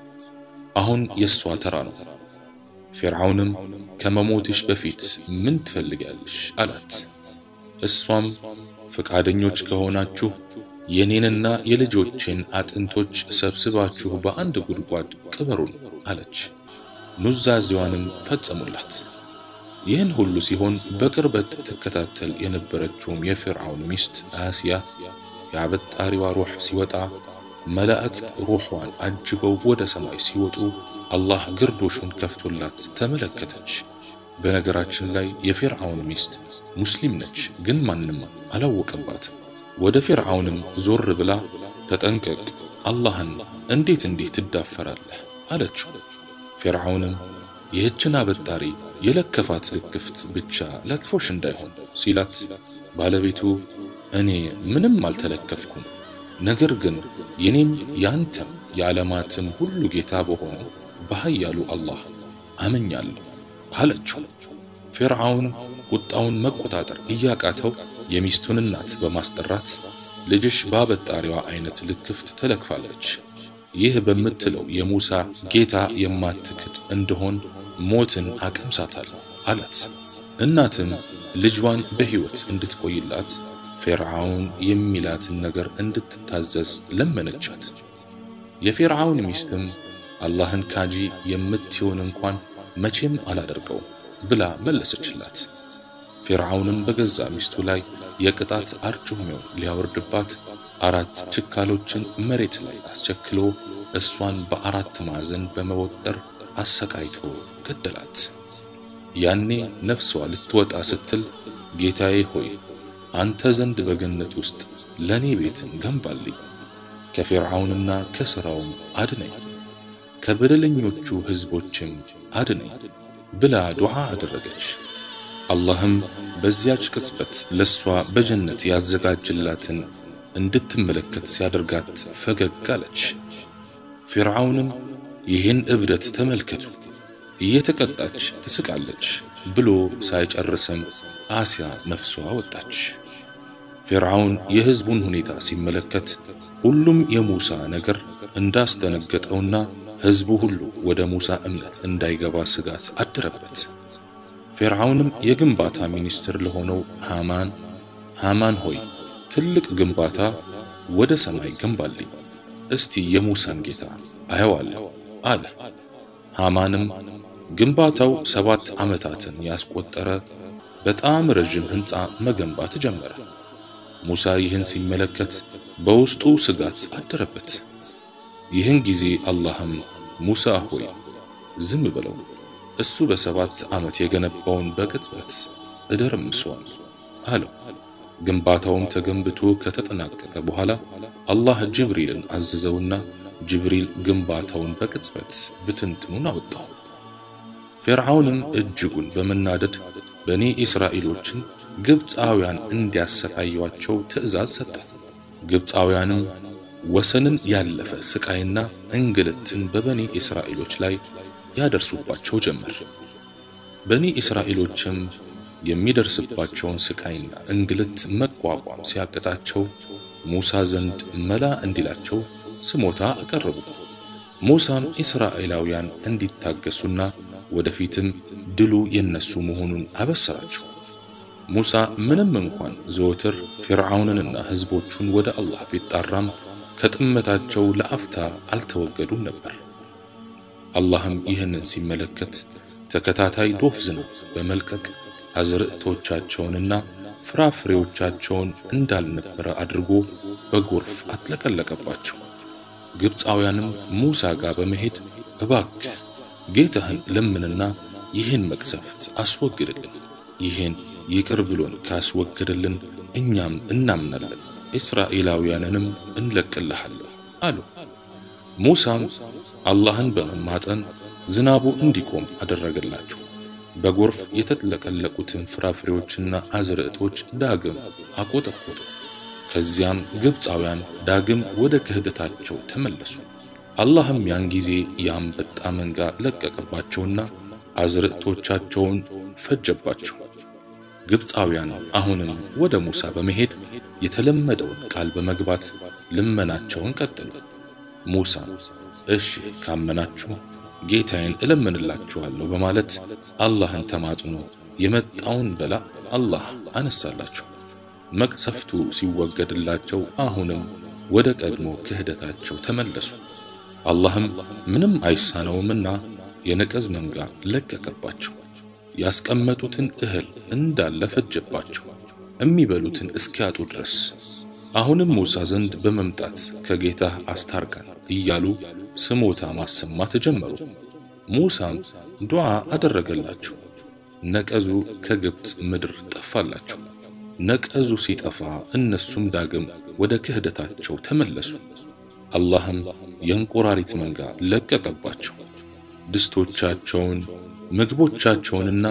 አሁን የእሷ ተራ ነው። ፊርዓውንም ከመሞትሽ በፊት ምን ትፈልጊያለሽ አላት። እሷም ፈቃደኞች ከሆናችሁ የኔንና የልጆቼን አጥንቶች ሰብስባችሁ በአንድ ጉድጓድ ቅበሩን አለች። ኑዛዜዋንም ፈጸሙላት። ይህን ሁሉ ሲሆን በቅርበት ትከታተል የነበረችውም የፊርዓውን ሚስት አሲያ የአበጣሪዋ ሩህ ሲወጣ መላእክት ሩሕዋን አጅበው ወደ ሰማይ ሲወጡ አላህ ግርዶሹን ከፍቶላት ተመለከተች። በነገራችን ላይ የፊርዓውን ሚስት ሙስሊም ነች፣ ግን ማንም አላወቀባትም። ወደ ፊርዓውንም ዞር ብላ ተጠንቀቅ፣ አላህን እንዴት እንዲህ ትዳፈራለህ አለችው። ፊርዓውንም ይህችን አበጣሪ የለከፋት ልክፍት ብቻ ለክፎሽ እንዳይሆን ሲላት፣ ባለቤቱ እኔ ምንም አልተለከፍኩም፣ ነገር ግን የኔም ያንተም የዓለማትም ሁሉ ጌታ በሆነው በኃያሉ አላህ አምኛለሁ አለችው። ፊርዓውን ቁጣውን መቆጣጠር እያቃተው የሚስቱን እናት በማስጠራት ልጅሽ በአበጣሪዋ አይነት ልክፍት ተለክፋለች፣ ይህ በምትለው የሙሳ ጌታ የማትክድ እንደሆን ሞትን አቀምሳታል አላት። እናትም ልጇን በሕይወት እንድትቆይላት ፊርዓውን የሚላትን ነገር እንድትታዘዝ ለመነቻት። የፊርዓውን ሚስትም አላህን ካጂ የምትሆን እንኳን መቼም አላደርገውም ብላ መለሰችላት። ፊርዓውንም በገዛ ሚስቱ ላይ የቅጣት አርጩሜውን ሊያወርድባት አራት ችካሎችን መሬት ላይ አስቸክሎ እሷን በአራት ማዕዘን በመወጠር አሰቃይቶ ገደላት። ያኔ ነፍሷ ልትወጣ ስትል ጌታዬ ሆይ አንተ ዘንድ በገነት ውስጥ ለኔ ቤትን ገንባልኝ፣ ከፊርዓውንና ከሥራውም አድነኝ፣ ከበደለኞቹ ሕዝቦችም አድነኝ ብላ ዱዓ አደረገች። አላህም በዚያች ቅጽበት ለሷ በጀነት ያዘጋጅላትን እንድትመለከት ሲያደርጋት ፈገግ አለች። ፊርዓውንም ይህን እብደት ተመልከቱ እየተቀጣች ትስቃለች ብሎ ሳይጨርሰም አሲያ ነፍሷ ወጣች። ፊርዓውን የሕዝቡን ሁኔታ ሲመለከት ሁሉም የሙሳ ነገር እንዳስደነገጠውና ሕዝቡ ሁሉ ወደ ሙሳ እምነት እንዳይገባ ስጋት አደረበት። ፊርዓውንም የግንባታ ሚኒስትር ለሆነው ሃማን ሃማን ሆይ ትልቅ ግንባታ ወደ ሰማይ ገንባልኝ፣ እስቲ የሙሳን ጌታ አየዋለሁ አለ። ሃማንም ግንባታው ሰባት ዓመታትን ያስቆጠረ በጣም ረዥም ሕንፃ መገንባት ጀመረ። ሙሳ ይህን ሲመለከት በውስጡ ስጋት አደረበት። ይህን ጊዜ አላህም ሙሳ ሆይ ዝም ብለው እሱ በሰባት ዓመት የገነባውን በቅጽበት እደርምሰዋል አለው። ግንባታውም ተገንብቶ ከተጠናቀቀ በኋላ አላህ ጅብሪልን አዘዘውና ጅብሪል ግንባታውን በቅጽበት ብትንትኑን አወጣው። ፊርዓውንም እጅጉን በመናደድ በኒ እስራኤሎችን ግብፃውያን እንዲያሰቃዩአቸው ትእዛዝ ሰጠ። ግብፃውያንም ወሰንን ያለፈ ስቃይና እንግልትን በበኒ እስራኤሎች ላይ ያደርሱባቸው ጀመር። በኒ እስራኤሎችም የሚደርስባቸውን ስቃይና እንግልት መቋቋም ሲያቅታቸው ሙሳ ዘንድ መላ እንዲላቸው ስሞታ አቀረቡ። ሙሳም እስራኤላውያን እንዲታገሱና ወደፊትም ድሉ የነሱ መሆኑን አበሰራቸው። ሙሳ ምንም እንኳን ዘወትር ፊርዓውንንና ሕዝቦቹን ወደ አላህ ቢጣራም ከጥመታቸው ለአፍታ አልተወገዱም ነበር። አላህም ይህንን ሲመለከት ተከታታይ ዶፍ ዝናብ በመልቀቅ አዝርዕቶቻቸውንና ፍራፍሬዎቻቸውን እንዳልነበረ አድርጎ በጎርፍ አጥለቀለቀባቸው። ግብፃውያንም ሙሳ ጋር በመሄድ እባክህ ጌታህን ለምንና ይህን መቅሰፍት አስወግድልን፣ ይህን ይቅር ብሎን ካስወገድልን እኛም እናምናለን፣ እስራኤላውያንንም እንለቅልሃለን አሉ። ሙሳም አላህን በመማጠን ዝናቡ እንዲቆም አደረገላቸው። በጎርፍ የተጥለቀለቁትን ፍራፍሬዎችና አዝርዕቶች ዳግም አቆጠቆጡ። ከዚያም ግብፃውያን ዳግም ወደ ክህደታቸው ተመለሱ። አላህም ያን ጊዜ የአንበጣ መንጋ ለቀቀባቸውና አዝርዕቶቻቸውን ፈጀባቸው። ግብፃውያን አሁንም ወደ ሙሳ በመሄድ የተለመደውን ቃል በመግባት ልመናቸውን ቀጠሉ። ሙሳ እሺ ካመናችሁ ጌታዬን እለምንላችኋለሁ በማለት አላህን ተማጽኖ የመጣውን በላ አላህ አነሳላቸው። መቅሰፍቱ ሲወገድላቸው አሁንም ወደ ቀድሞ ክህደታቸው ተመለሱ። አላህም ምንም አይሳነውምና የነቀዝ መንጋ ለቀቀባቸው። ያስቀመጡትን እህል እንዳለ ፈጀባቸው፣ የሚበሉትን እስኪያጡ ድረስ። አሁንም ሙሳ ዘንድ በመምጣት ከጌታህ አስታርቀን እያሉ ስሞታ ማሰማት ጀመሩ። ሙሳም ዱዓ አደረገላቸው። ነቀዙ ከግብፅ ምድር ጠፋላቸው። ነቀዙ ሲጠፋ እነሱም ዳግም ወደ ክህደታቸው ተመለሱ። አላህም የእንቁራሪት መንጋ ለቀቀባቸው። ድስቶቻቸውን፣ ምግቦቻቸውንና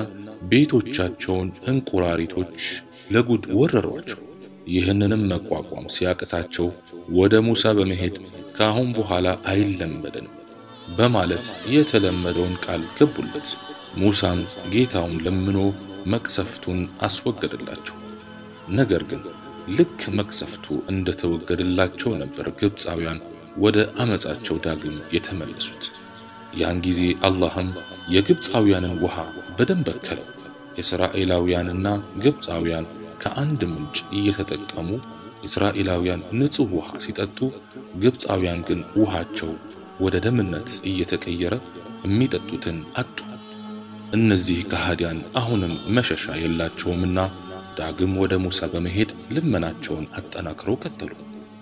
ቤቶቻቸውን እንቁራሪቶች ለጉድ ወረሯቸው። ይህንንም መቋቋም ሲያቅታቸው ወደ ሙሳ በመሄድ ከአሁን በኋላ አይለመደንም በማለት የተለመደውን ቃል ገቡለት። ሙሳም ጌታውን ለምኖ መቅሰፍቱን አስወገደላቸው። ነገር ግን ልክ መቅሰፍቱ እንደተወገደላቸው ነበር ግብፃውያን ወደ አመፃቸው ዳግም የተመለሱት። ያን ጊዜ አላህም የግብፃውያንን ውሃ በደንብ በከለው። እስራኤላውያንና ግብፃውያን ከአንድ ምንጭ እየተጠቀሙ እስራኤላውያን ንጹሕ ውሃ ሲጠጡ፣ ግብፃውያን ግን ውሃቸው ወደ ደምነት እየተቀየረ የሚጠጡትን አጡ። እነዚህ ከሃዲያን አሁንም መሸሻ የላቸውምና ዳግም ወደ ሙሳ በመሄድ ልመናቸውን አጠናክረው ቀጠሉ።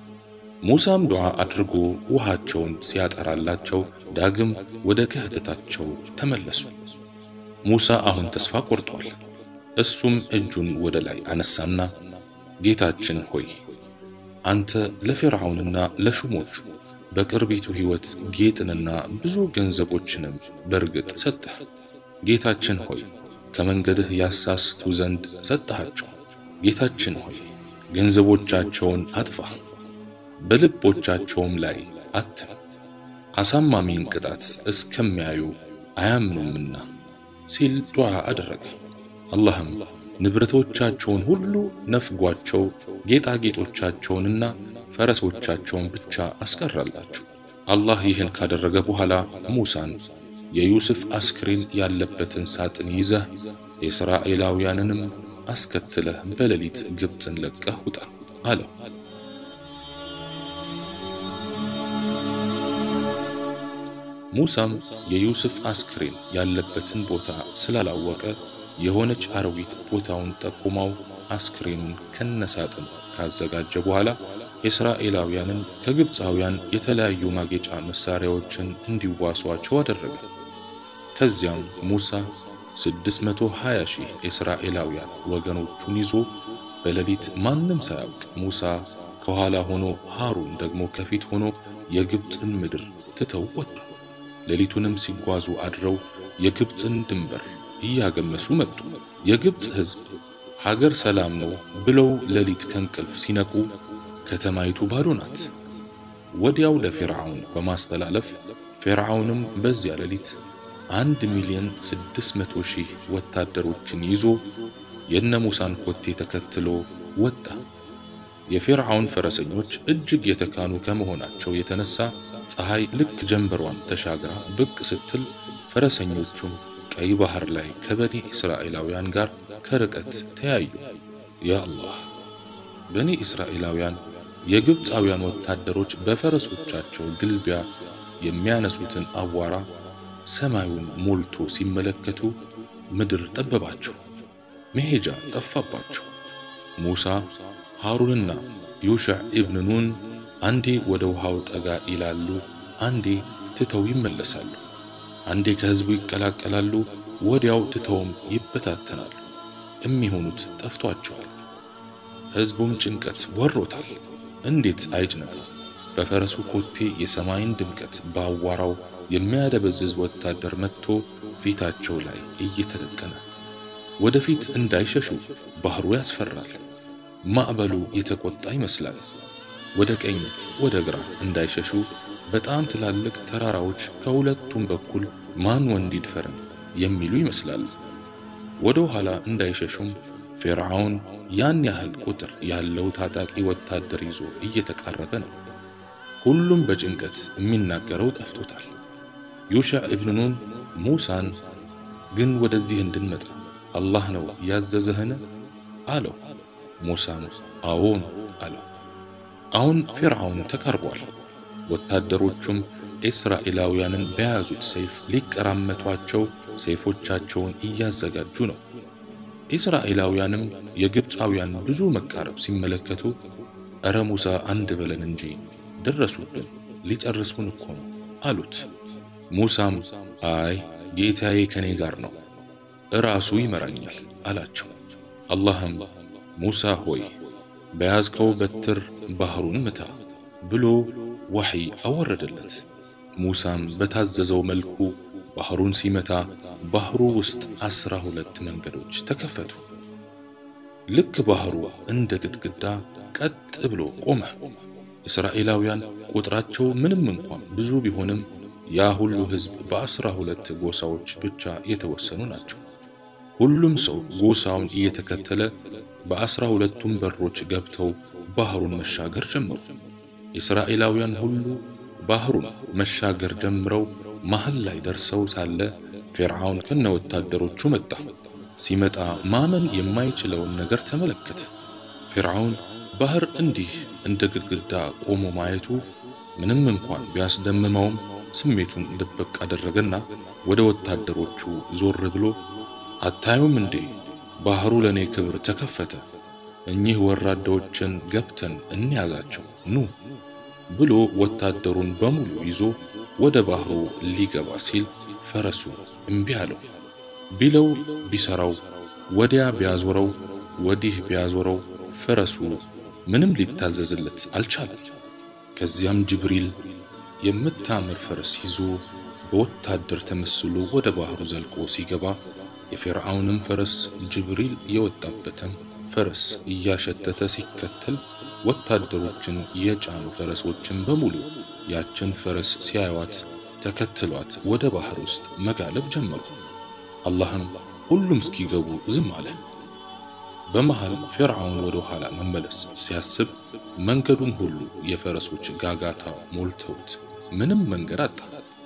ሙሳም ዱዓ አድርጎ ውሃቸውን ሲያጠራላቸው ዳግም ወደ ክህደታቸው ተመለሱ። ሙሳ አሁን ተስፋ ቆርጧል። እሱም እጁን ወደ ላይ አነሳና ጌታችን ሆይ አንተ ለፊርዓውንና ለሹሞቹ በቅርቢቱ ሕይወት ጌጥንና ብዙ ገንዘቦችንም በርግጥ ሰጠህ። ጌታችን ሆይ ከመንገድህ ያሳስቱ ዘንድ ሰጠሃቸው። ጌታችን ሆይ ገንዘቦቻቸውን አጥፋ፣ በልቦቻቸውም ላይ አትም፣ አሳማሚን ቅጣት እስከሚያዩ አያምኑምና ሲል ዱዓ አደረገ። አላህም ንብረቶቻቸውን ሁሉ ነፍጓቸው ጌጣጌጦቻቸውንና ፈረሶቻቸውን ብቻ አስቀረላቸው። አላህ ይህን ካደረገ በኋላ ሙሳን የዩስፍ አስክሬን ያለበትን ሳጥን ይዘህ የእስራኤላውያንንም አስከትለህ በሌሊት ግብፅን ለቀህ ውጣ አለው። ሙሳም የዩስፍ አስክሬን ያለበትን ቦታ ስላላወቀ የሆነች አረዊት ቦታውን ጠቁመው አስክሬኑን ከነሳጥን ካዘጋጀ በኋላ የእስራኤላውያንን ከግብፃውያን የተለያዩ ማጌጫ መሳሪያዎችን እንዲዋሷቸው አደረገ። ከዚያም ሙሳ 620 ሺህ እስራኤላውያን ወገኖቹን ይዞ በሌሊት ማንም ሳያውቅ ሙሳ ከኋላ ሆኖ ሃሩን ደግሞ ከፊት ሆኖ የግብፅን ምድር ትተው ወጡ። ሌሊቱንም ሲጓዙ አድረው የግብፅን ድንበር እያገመሱ መጡ። የግብፅ ሕዝብ ሀገር ሰላም ነው ብለው ሌሊት ከእንቅልፍ ሲነቁ ከተማይቱ ባዶ ናት። ወዲያው ለፊርዓውን በማስተላለፍ ፊርዓውንም በዚያ ሌሊት አንድ ሚሊዮን ስድስት መቶ ሺህ ወታደሮችን ይዞ የነ ሙሳን ኮቴ ተከትሎ ወጣ። የፊርዓውን ፈረሰኞች እጅግ የተካኑ ከመሆናቸው የተነሳ ፀሐይ ልክ ጀንበሯን ተሻግራ ብቅ ስትል ፈረሰኞቹም ቀይ ባህር ላይ ከበኒ እስራኤላውያን ጋር ከርቀት ተያዩ። ያ አላህ! በኒ እስራኤላውያን የግብፃውያን ወታደሮች በፈረሶቻቸው ግልቢያ የሚያነሱትን አቧራ ሰማዩን ሞልቶ ሲመለከቱ ምድር ጠበባቸው፣ መሄጃ ጠፋባቸው። ሙሳ ሃሩንና ዩሽዕ ኢብን ኑን አንዴ ወደ ውሃው ጠጋ ይላሉ፣ አንዴ ትተው ይመለሳሉ። አንዴ ከህዝቡ ይቀላቀላሉ፣ ወዲያው ትተውም ይበታተናሉ። የሚሆኑት ጠፍቷቸዋል። ህዝቡም ጭንቀት ወሮታል። እንዴት አይጭነቀው? በፈረሱ ኮቴ የሰማይን ድምቀት በአዋራው የሚያደበዝዝ ወታደር መጥቶ ፊታቸው ላይ እየተደቀነ ወደፊት እንዳይሸሹ ባህሩ ያስፈራል። ማዕበሉ የተቆጣ ይመስላል። ወደ ቀኝ ወደ ግራ እንዳይሸሹ በጣም ትላልቅ ተራራዎች ከሁለቱም በኩል ማን ወንድ ይድፈረን የሚሉ ይመስላል። ወደ ኋላ እንዳይሸሹም ፊርዓውን ያን ያህል ቁጥር ያለው ታጣቂ ወታደር ይዞ እየተቃረበ ነው። ሁሉም በጭንቀት የሚናገረው ጠፍቶታል። ዩሽዕ ኢብን ኑን ሙሳን ግን ወደዚህ እንድንመጣ አላህ ነው ያዘዘህን አለው። ሙሳም አዎን አለው። አሁን ፊርዓውን ተቃርቧል። ወታደሮቹም እስራኤላውያንን በያዙት ሰይፍ ሊቀራመቷቸው ሰይፎቻቸውን እያዘጋጁ ነው። እስራኤላውያንም የግብፃውያን ብዙ መቃረብ ሲመለከቱ እረ ሙሳ አንድ በለን እንጂ ደረሱብን፣ ሊጨርሱን እኮ ነው አሉት። ሙሳም አይ ጌታዬ ከኔ ጋር ነው፣ እራሱ ይመራኛል አላቸው። አላህም ሙሳ ሆይ በያዝከው በትር ባህሩን ምታ ብሎ ወሕይ አወረደለት። ሙሳም በታዘዘው መልኩ ባህሩን ሲመታ ባህሩ ውስጥ አስራ ሁለት መንገዶች ተከፈቱ። ልክ ባህሩ እንደ ግድግዳ ቀጥ ብሎ ቆመ። እስራኤላውያን ቁጥራቸው ምንም እንኳን ብዙ ቢሆንም ያ ሁሉ ሕዝብ በአስራ ሁለት ጎሳዎች ብቻ የተወሰኑ ናቸው። ሁሉም ሰው ጎሳውን እየተከተለ በአስራ ሁለቱም በሮች ገብተው ባህሩን መሻገር ጀመሩ። እስራኤላውያን ሁሉ ባህሩን መሻገር ጀምረው መሃል ላይ ደርሰው ሳለ ፊርዓውን ከነ ወታደሮቹ መጣ። ሲመጣ ማመን የማይችለውን ነገር ተመለከተ። ፊርዓውን ባህር እንዲህ እንደ ግድግዳ ቆሞ ማየቱ ምንም እንኳን ቢያስደምመውም ስሜቱን ድብቅ አደረገና ወደ ወታደሮቹ ዞር ብሎ አታዩም እንዴ ባህሩ ለኔ ክብር ተከፈተ፣ እኚህ ወራዳዎችን ገብተን እንያዛቸው ኑ ብሎ ወታደሩን በሙሉ ይዞ ወደ ባህሩ ሊገባ ሲል ፈረሱ እምቢ አለው። ቢለው ቢሰራው፣ ወዲያ ቢያዞረው፣ ወዲህ ቢያዞረው ፈረሱ ምንም ሊታዘዝለት አልቻለም። ከዚያም ጅብሪል የምታምር ፈረስ ይዞ በወታደር ተመስሎ ወደ ባህሩ ዘልቆ ሲገባ የፊርዓውንም ፈረስ ጅብሪል የወጣበትን ፈረስ እያሸተተ ሲከተል ወታደሮችን የጫኑ ፈረሶችን በሙሉ ያችን ፈረስ ሲያዩዋት ተከትሏት ወደ ባህር ውስጥ መጋለብ ጀመሩ። አላህም ሁሉም እስኪገቡ ዝም አለ። በመሃል ፊርዓውን ወደ ኋላ መመለስ ሲያስብ መንገዱን ሁሉ የፈረሶች ጋጋታ ሞልተውት ምንም መንገድ አጣ።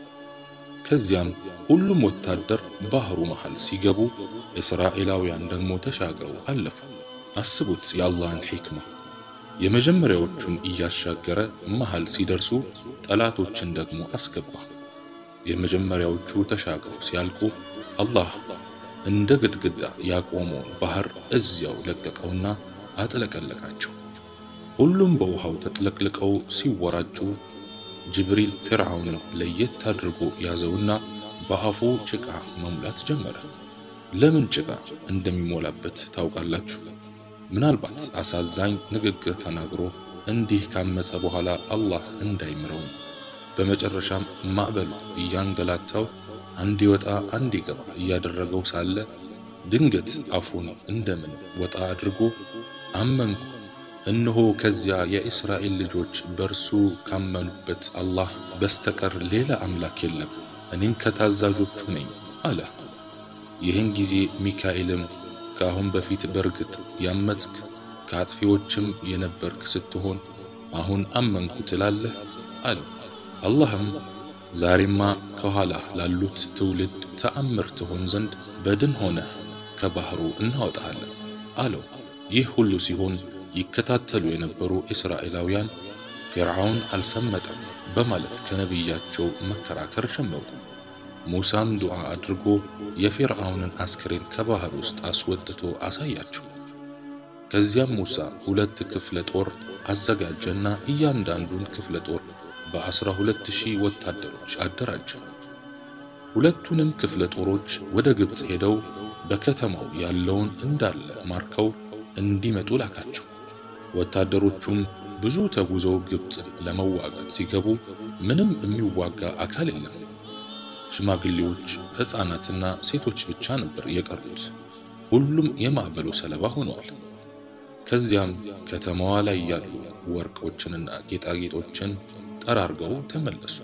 ከዚያም ሁሉም ወታደር ባህሩ መሃል ሲገቡ እስራኤላውያን ደግሞ ተሻግረው አለፉ። አስቡት የአላህን ሒክማ። የመጀመሪያዎቹን እያሻገረ መሃል ሲደርሱ ጠላቶችን ደግሞ አስገባ። የመጀመሪያዎቹ ተሻግረው ሲያልቁ አላህ እንደ ግድግዳ ያቆመውን ባህር እዚያው ለቀቀውና አጥለቀለቃቸው። ሁሉም በውሃው ተጥለቅልቀው ሲወራጩ ጅብሪል ፊርዓውንን ለየት አድርጎ ያዘውና በአፉ ጭቃ መሙላት ጀመረ። ለምን ጭቃ እንደሚሞላበት ታውቃላችሁ? ምናልባት አሳዛኝ ንግግር ተናግሮ እንዲህ ካመፀ በኋላ አላህ እንዳይምረው። በመጨረሻም ማዕበሉ እያንገላታው አንድ ይወጣ አንድ ይገባ እያደረገው ሳለ ድንገት አፉን እንደምን ወጣ አድርጎ አመንኩ እነሆ ከዚያ የእስራኤል ልጆች በእርሱ ካመኑበት አላህ በስተቀር ሌላ አምላክ የለም፣ እኔም ከታዛዦቹ ነኝ አለ። ይህን ጊዜ ሚካኤልም ከአሁን በፊት በርግጥ ያመፅክ ከአጥፊዎችም የነበርክ ስትሆን አሁን አመንኩ ትላለህ አለው። አላህም ዛሬማ ከኋላ ላሉት ትውልድ ተአምር ትሆን ዘንድ በድን ሆነህ ከባህሩ እናወጣሃለን አለው። ይህ ሁሉ ሲሆን ይከታተሉ የነበሩ እስራኤላውያን ፊርዓውን አልሰመጠም በማለት ከነቢያቸው መከራከር ጀመሩ። ሙሳም ዱዓ አድርጎ የፊርዓውንን አስክሬን ከባህር ውስጥ አስወጥቶ አሳያቸው። ከዚያም ሙሳ ሁለት ክፍለ ጦር አዘጋጀና እያንዳንዱን ክፍለ ጦር በአስራ ሁለት ሺህ ወታደሮች አደራጀ። ሁለቱንም ክፍለ ጦሮች ወደ ግብፅ ሄደው በከተማው ያለውን እንዳለ ማርከው እንዲመጡ ላካቸው። ወታደሮቹም ብዙ ተጉዘው ግብፅ ለመዋጋት ሲገቡ ምንም የሚዋጋ አካል የለም። ሽማግሌዎች፣ ሕፃናትና ሴቶች ብቻ ነበር የቀሩት። ሁሉም የማዕበሉ ሰለባ ሆነዋል። ከዚያም ከተማዋ ላይ ያሉ ወርቆችንና ጌጣጌጦችን ጠራርገው ተመለሱ።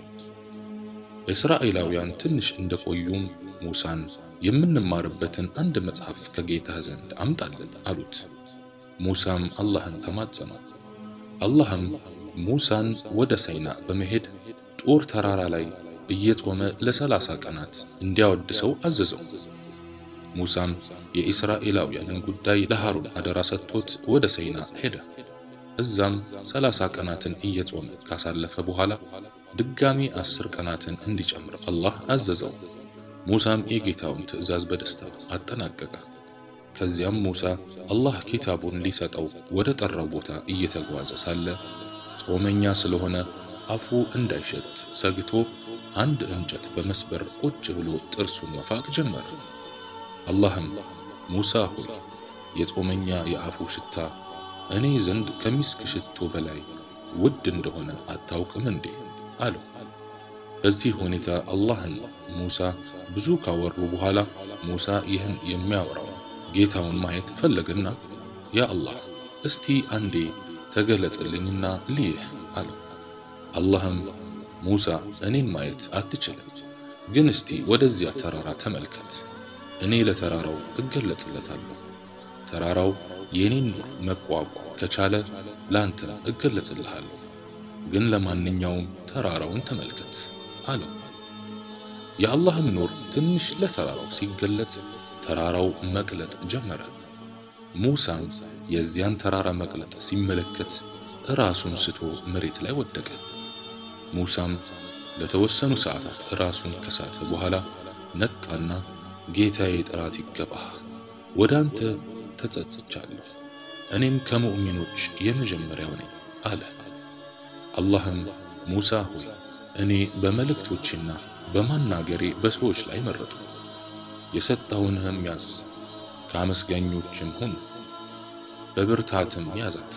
እስራኤላውያን ትንሽ እንደቆዩም ሙሳን የምንማርበትን አንድ መጽሐፍ ከጌታ ዘንድ አምጣልን አሉት። ሙሳም አላህን ተማጸነ። አላህም ሙሳን ወደ ሳይና በመሄድ ጦር ተራራ ላይ እየጦመ ለሰላሳ ቀናት እንዲያወድሰው አዘዘው። ሙሳም የኢስራኤላውያንን ጉዳይ ለሃሩን አደራ ሰጥቶት ወደ ሰይና ሄደ። እዛም ሰላሳ ቀናትን እየጾመ ካሳለፈ በኋላ ድጋሚ አስር ቀናትን እንዲጨምር አላህ አዘዘው። ሙሳም የጌታውን ትዕዛዝ በደስታ አጠናቀቀ። ከዚያም ሙሳ አላህ ኪታቡን ሊሰጠው ወደ ጠራው ቦታ እየተጓዘ ሳለ ጾመኛ ስለሆነ አፉ እንዳይሸት ሰግቶ አንድ እንጨት በመስበር ቁጭ ብሎ ጥርሱን መፋቅ ጀመረ። አላህም ሙሳ ሆይ የጾመኛ የአፉ ሽታ እኔ ዘንድ ከሚስክ ሽቶ በላይ ውድ እንደሆነ አታውቅም እንዴ? አለው። በዚህ ሁኔታ አላህና ሙሳ ብዙ ካወሩ በኋላ ሙሳ ይህን የሚያወራው ጌታውን ማየት ፈለገና ያ አላህ እስቲ አንዴ ተገለጽልኝና ልይህ አለው። አላህም ሙሳ እኔን ማየት አትችልም፣ ግን እስቲ ወደዚያ ተራራ ተመልከት፣ እኔ ለተራራው እገለጽለታለሁ። ተራራው የኔን ኑር መቋቋም ከቻለ ላንተ እገለጽልሃለሁ፣ ግን ለማንኛውም ተራራውን ተመልከት አለው። የአላህም ኑር ትንሽ ለተራራው ሲገለጽ ተራራው መቅለጥ ጀመረ። ሙሳም የዚያን ተራራ መቅለጥ ሲመለከት ራሱን ስቶ መሬት ላይ ወደቀ። ሙሳም ለተወሰኑ ሰዓታት ራሱን ከሳተ በኋላ ነቃና ጌታዬ ጥራት ይገባህ፣ ወደ አንተ ተጸጽቻለሁ፣ እኔም ከሙእሚኖች የመጀመሪያው ነኝ አለ። አላህም ሙሳ ሆይ እኔ በመልእክቶችና በማናገሬ በሰዎች ላይ መረጡ፣ የሰጠውንህም ያዝ፣ ከአመስጋኞችም ሁን። በብርታትም ያዛት።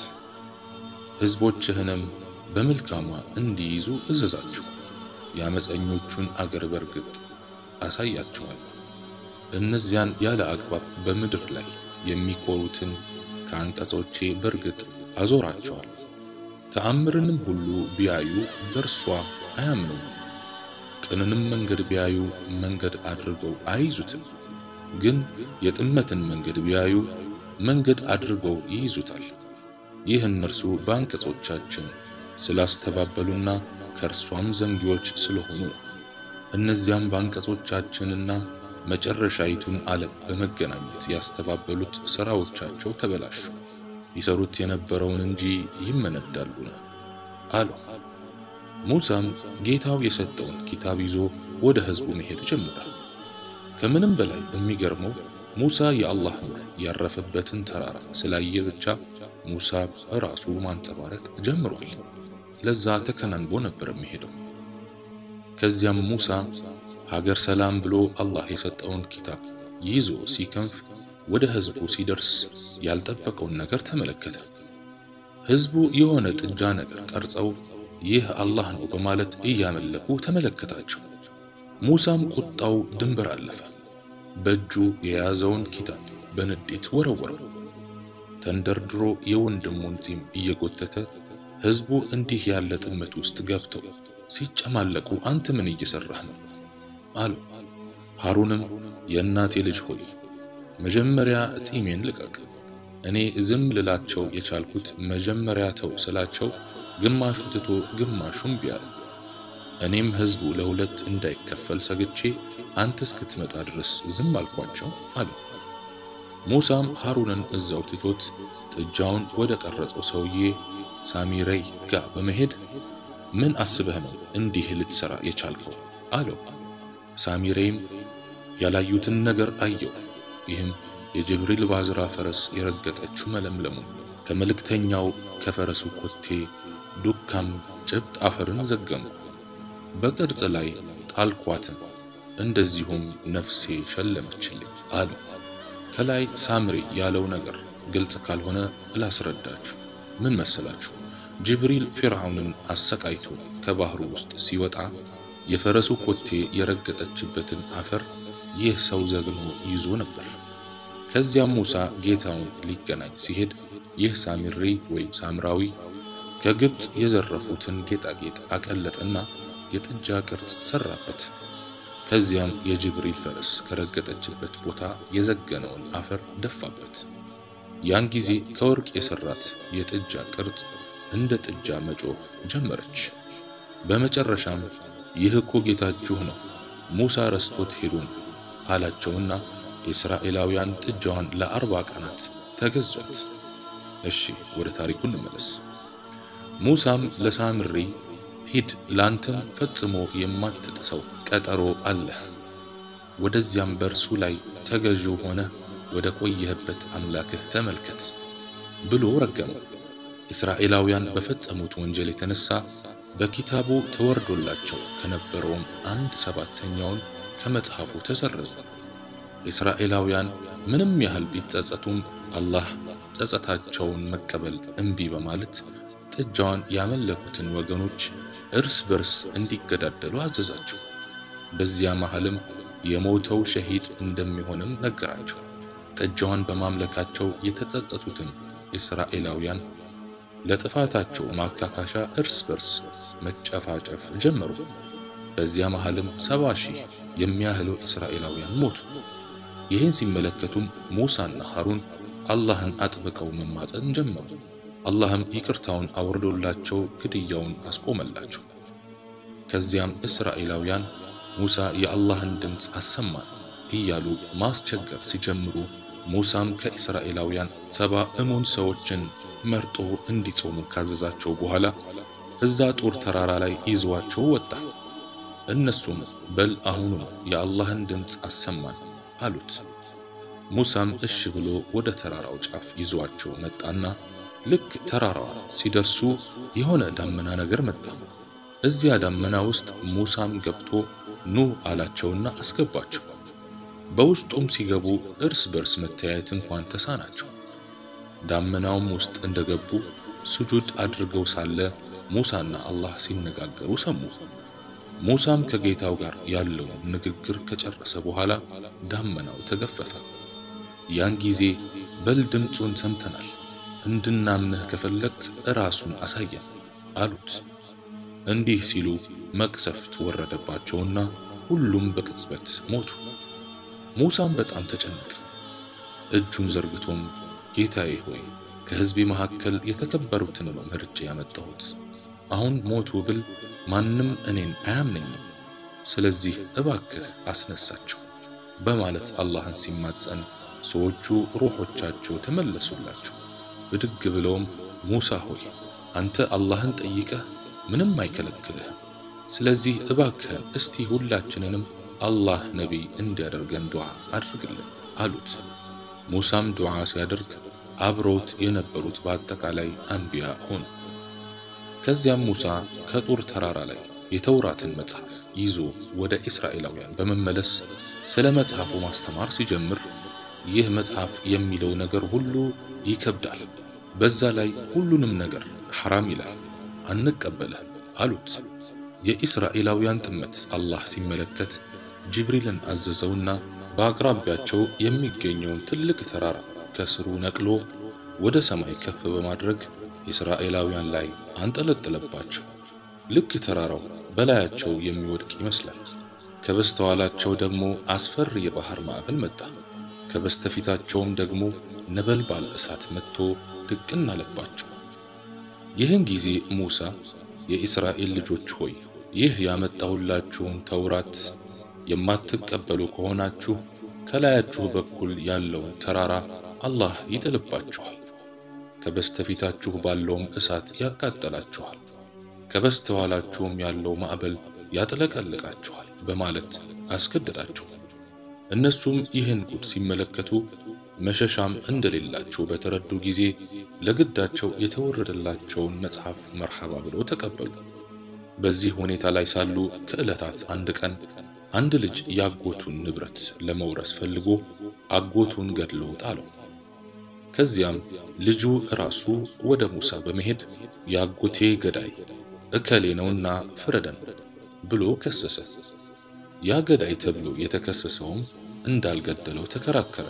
ሕዝቦችህንም በመልካሟ እንዲይዙ እዘዛቸው። የአመፀኞቹን አገር በርግጥ አሳያቸዋል። እነዚያን ያለ አግባብ በምድር ላይ የሚኮሩትን ከአንቀጾቼ በርግጥ አዞራቸዋል። ተአምርንም ሁሉ ቢያዩ በእርሷ አያምኑም። ቅንንም መንገድ ቢያዩ መንገድ አድርገው አይይዙትም። ግን የጥመትን መንገድ ቢያዩ መንገድ አድርገው ይይዙታል። ይህ እነርሱ በአንቀጾቻችን ስላስተባበሉና ከእርሷም ዘንጊዎች ስለሆኑ ነው። እነዚያም በአንቀጾቻችንና መጨረሻይቱን ዓለም በመገናኘት ያስተባበሉት ሥራዎቻቸው ተበላሹ፣ ይሰሩት የነበረውን እንጂ ይመነዳሉና አሉ። ሙሳም ጌታው የሰጠውን ኪታብ ይዞ ወደ ሕዝቡ መሄድ ጀመረ። ከምንም በላይ የሚገርመው ሙሳ የአላህ ኑር ያረፈበትን ተራራ ስላየ ብቻ ሙሳ ራሱ ማንጸባረቅ ጀምሯል። ለዛ ተከናንቦ ነበር የሚሄደው። ከዚያም ሙሳ ሀገር ሰላም ብሎ አላህ የሰጠውን ኪታብ ይዞ ሲከንፍ ወደ ሕዝቡ ሲደርስ ያልጠበቀውን ነገር ተመለከተ። ሕዝቡ የሆነ ጥጃ ነገር ቀርጸው ይህ አላህ ነው በማለት እያመለኩ ተመለከታቸው። ሙሳም ቁጣው ድንበር አለፈ። በእጁ የያዘውን ኪታብ በንዴት ወረወረው። ተንደርድሮ የወንድሙን ጺም እየጎተተ ሕዝቡ እንዲህ ያለ ጥመት ውስጥ ገብተው ሲጨማለቁ አንተ ምን እየሰራህ ነው? አሉ። ሃሩንም የእናቴ ልጅ ሆይ መጀመሪያ ጢሜን ልቀቅ። እኔ ዝም ልላቸው የቻልኩት መጀመሪያ ተው ስላቸው ግማሹ ትቶ ግማሹም ቢያለ እኔም ሕዝቡ ለሁለት እንዳይከፈል ሰግቼ አንተ እስክትመጣ ድረስ ዝም አልኳቸው አሉ። ሙሳም ሃሩንን እዛው ትቶት ጥጃውን ወደ ቀረጸው ሰውዬ ሳሚረይ ጋር በመሄድ ምን አስበህ ነው እንዲህ ልትሰራ የቻልከው? አለው። ሳሚሬይም ያላዩትን ነገር አየው። ይህም የጅብሪል ባዝራ ፈረስ የረገጠችው መለምለሙ ከመልእክተኛው ከፈረሱ ኮቴ ዱካም ጭብጥ አፈርን ዘገሙ። በቅርጽ ላይ ጣልኳትን፣ እንደዚሁም ነፍሴ ሸለመችልኝ አሉ። ከላይ ሳምሪ ያለው ነገር ግልጽ ካልሆነ ላስረዳችሁ። ምን መሰላችሁ? ጅብሪል ፊርዓውንን አሰቃይቶ ከባህሩ ውስጥ ሲወጣ የፈረሱ ኮቴ የረገጠችበትን አፈር ይህ ሰው ዘግኖ ይዞ ነበር። ከዚያም ሙሳ ጌታውን ሊገናኝ ሲሄድ ይህ ሳሚሪ ወይም ሳምራዊ ከግብፅ የዘረፉትን ጌጣጌጥ አቀለጠና የጥጃ ቅርጽ ሰራበት። ከዚያም የጅብሪል ፈረስ ከረገጠችበት ቦታ የዘገነውን አፈር ደፋበት። ያን ጊዜ ከወርቅ የሰራት የጥጃ ቅርጽ እንደ ጥጃ መጮህ ጀመረች። በመጨረሻም ይህ እኮ ጌታችሁ ነው፣ ሙሳ ረስቶት ሄዱን አላቸውና የእስራኤላውያን ጥጃዋን ለአርባ ቀናት ተገዟት። እሺ ወደ ታሪኩ እንመለስ። ሙሳም ለሳምሪ ሂድ፣ ላንተም ፈጽሞ የማትጥሰው ቀጠሮ አለህ። ወደዚያም በእርሱ ላይ ተገዢው ሆነ ወደ ቆየህበት አምላክህ ተመልከት ብሎ ረገመው። እስራኤላውያን በፈጸሙት ወንጀል የተነሳ በኪታቡ ተወርዶላቸው ከነበረውም አንድ ሰባተኛውን ከመጽሐፉ ተሰረዘ። እስራኤላውያን ምንም ያህል ቢጸጸቱም አላህ ጸጸታቸውን መቀበል እምቢ በማለት ጥጃዋን ያመለኩትን ወገኖች እርስ በርስ እንዲገዳደሉ አዘዛቸው። በዚያ መሃልም የሞተው ሸሂድ እንደሚሆንም ነገራቸው። ጥጃዋን በማምለካቸው የተጸጸቱትን እስራኤላውያን ለጥፋታቸው ማካካሻ እርስ በርስ መጨፋጨፍ ጀመሩ። በዚያ መሃልም ሰባ ሺህ የሚያህሉ እስራኤላውያን ሞቱ። ይህን ሲመለከቱም ሙሳና ሃሩን አላህን አጥብቀው መማፀን ጀመሩ። አላህም ይቅርታውን አውርዶላቸው ግድያውን አስቆመላቸው። ከዚያም እስራኤላውያን ሙሳ የአላህን ድምፅ አሰማን እያሉ ማስቸገር ሲጀምሩ ሙሳም ከእስራኤላውያን ሰባ እሙን ሰዎችን መርጦ እንዲጾሙ ካዘዛቸው በኋላ እዛ ጡር ተራራ ላይ ይዘዋቸው ወጣ። እነሱም በል አሁኑ የአላህን ድምፅ አሰማን አሉት። ሙሳም እሺ ብሎ ወደ ተራራው ጫፍ ይዟቸው መጣና ልክ ተራራዋ ሲደርሱ የሆነ ዳመና ነገር መጣ። እዚያ ዳመና ውስጥ ሙሳም ገብቶ ኑ አላቸውና አስገባቸው። በውስጡም ሲገቡ እርስ በርስ መተያየት እንኳን ተሳናቸው። ዳመናውም ውስጥ እንደገቡ ስጁድ አድርገው ሳለ ሙሳና አላህ ሲነጋገሩ ሰሙ። ሙሳም ከጌታው ጋር ያለውን ንግግር ከጨረሰ በኋላ ዳመናው ተገፈፈ። ያን ጊዜ በል ድምፁን ሰምተናል፣ እንድናምንህ ከፈለግ ራሱን አሳየን አሉት። እንዲህ ሲሉ መቅሰፍት ወረደባቸውና ሁሉም በቅጽበት ሞቱ። ሙሳም በጣም ተጨነቀ። እጁን ዘርግቶም ጌታዬ ሆይ ከሕዝቤ መካከል የተከበሩትን ነው መርጬ ያመጣሁት። አሁን ሞቱ ብል ማንም እኔን አያምነኝም። ስለዚህ እባክህ አስነሳቸው በማለት አላህን ሲማጸን ሰዎቹ ሩሖቻቸው ተመለሱላቸው። ብድግ ብለውም ሙሳ ሆይ አንተ አላህን ጠይቀህ ምንም አይከለክልህም። ስለዚህ እባክህን እስቲ ሁላችንንም አላህ ነቢይ እንዲያደርገን ዱዓ አድርግልን አሉት። ሙሳም ዱዓ ሲያደርግ አብረውት የነበሩት በአጠቃላይ አንቢያ ሆኑ። ከዚያም ሙሳ ከጡር ተራራ ላይ የተውራትን መጽሐፍ ይዞ ወደ እስራኤላውያን በመመለስ ስለ መጽሐፉ ማስተማር ሲጀምር ይህ መጽሐፍ የሚለው ነገር ሁሉ ይከብዳል፣ በዛ ላይ ሁሉንም ነገር ሐራም ይላል፣ አንቀበልህም አሉት። የእስራኤላውያን ጥመት አላህ ሲመለከት ጅብሪልን አዘዘውና በአቅራቢያቸው የሚገኘውን ትልቅ ተራራ ከስሩ ነቅሎ ወደ ሰማይ ከፍ በማድረግ እስራኤላውያን ላይ አንጠለጠለባቸው። ልክ ተራራው በላያቸው የሚወድቅ ይመስላል። ከበስተኋላቸው ደግሞ አስፈሪ የባህር ማዕበል መጣ። ከበስተፊታቸውም ደግሞ ነበልባል እሳት መጥቶ ድቅን አለባቸው። ይህን ጊዜ ሙሳ የእስራኤል ልጆች ሆይ ይህ ያመጣሁላችሁን ተውራት የማትቀበሉ ከሆናችሁ ከላያችሁ በኩል ያለውን ተራራ አላህ ይጥልባችኋል፣ ከበስተፊታችሁ ባለውም እሳት ያቃጠላችኋል፣ ከበስተኋላችሁም ያለው ማዕበል ያጥለቀልቃችኋል በማለት አስገደዳቸው። እነሱም ይህን ጉድ ሲመለከቱ መሸሻም እንደሌላቸው በተረዱ ጊዜ ለግዳቸው የተወረደላቸውን መጽሐፍ መርሐባ ብለው ተቀበሉ። በዚህ ሁኔታ ላይ ሳሉ ከዕለታት አንድ ቀን አንድ ልጅ ያጎቱን ንብረት ለመውረስ ፈልጎ አጎቱን ገድሎ ጣለው። ከዚያም ልጁ ራሱ ወደ ሙሳ በመሄድ የአጎቴ ገዳይ እከሌ ነውና ፍረደን ብሎ ከሰሰ። ያ ገዳይ ተብሎ የተከሰሰውም እንዳልገደለው ተከራከረ።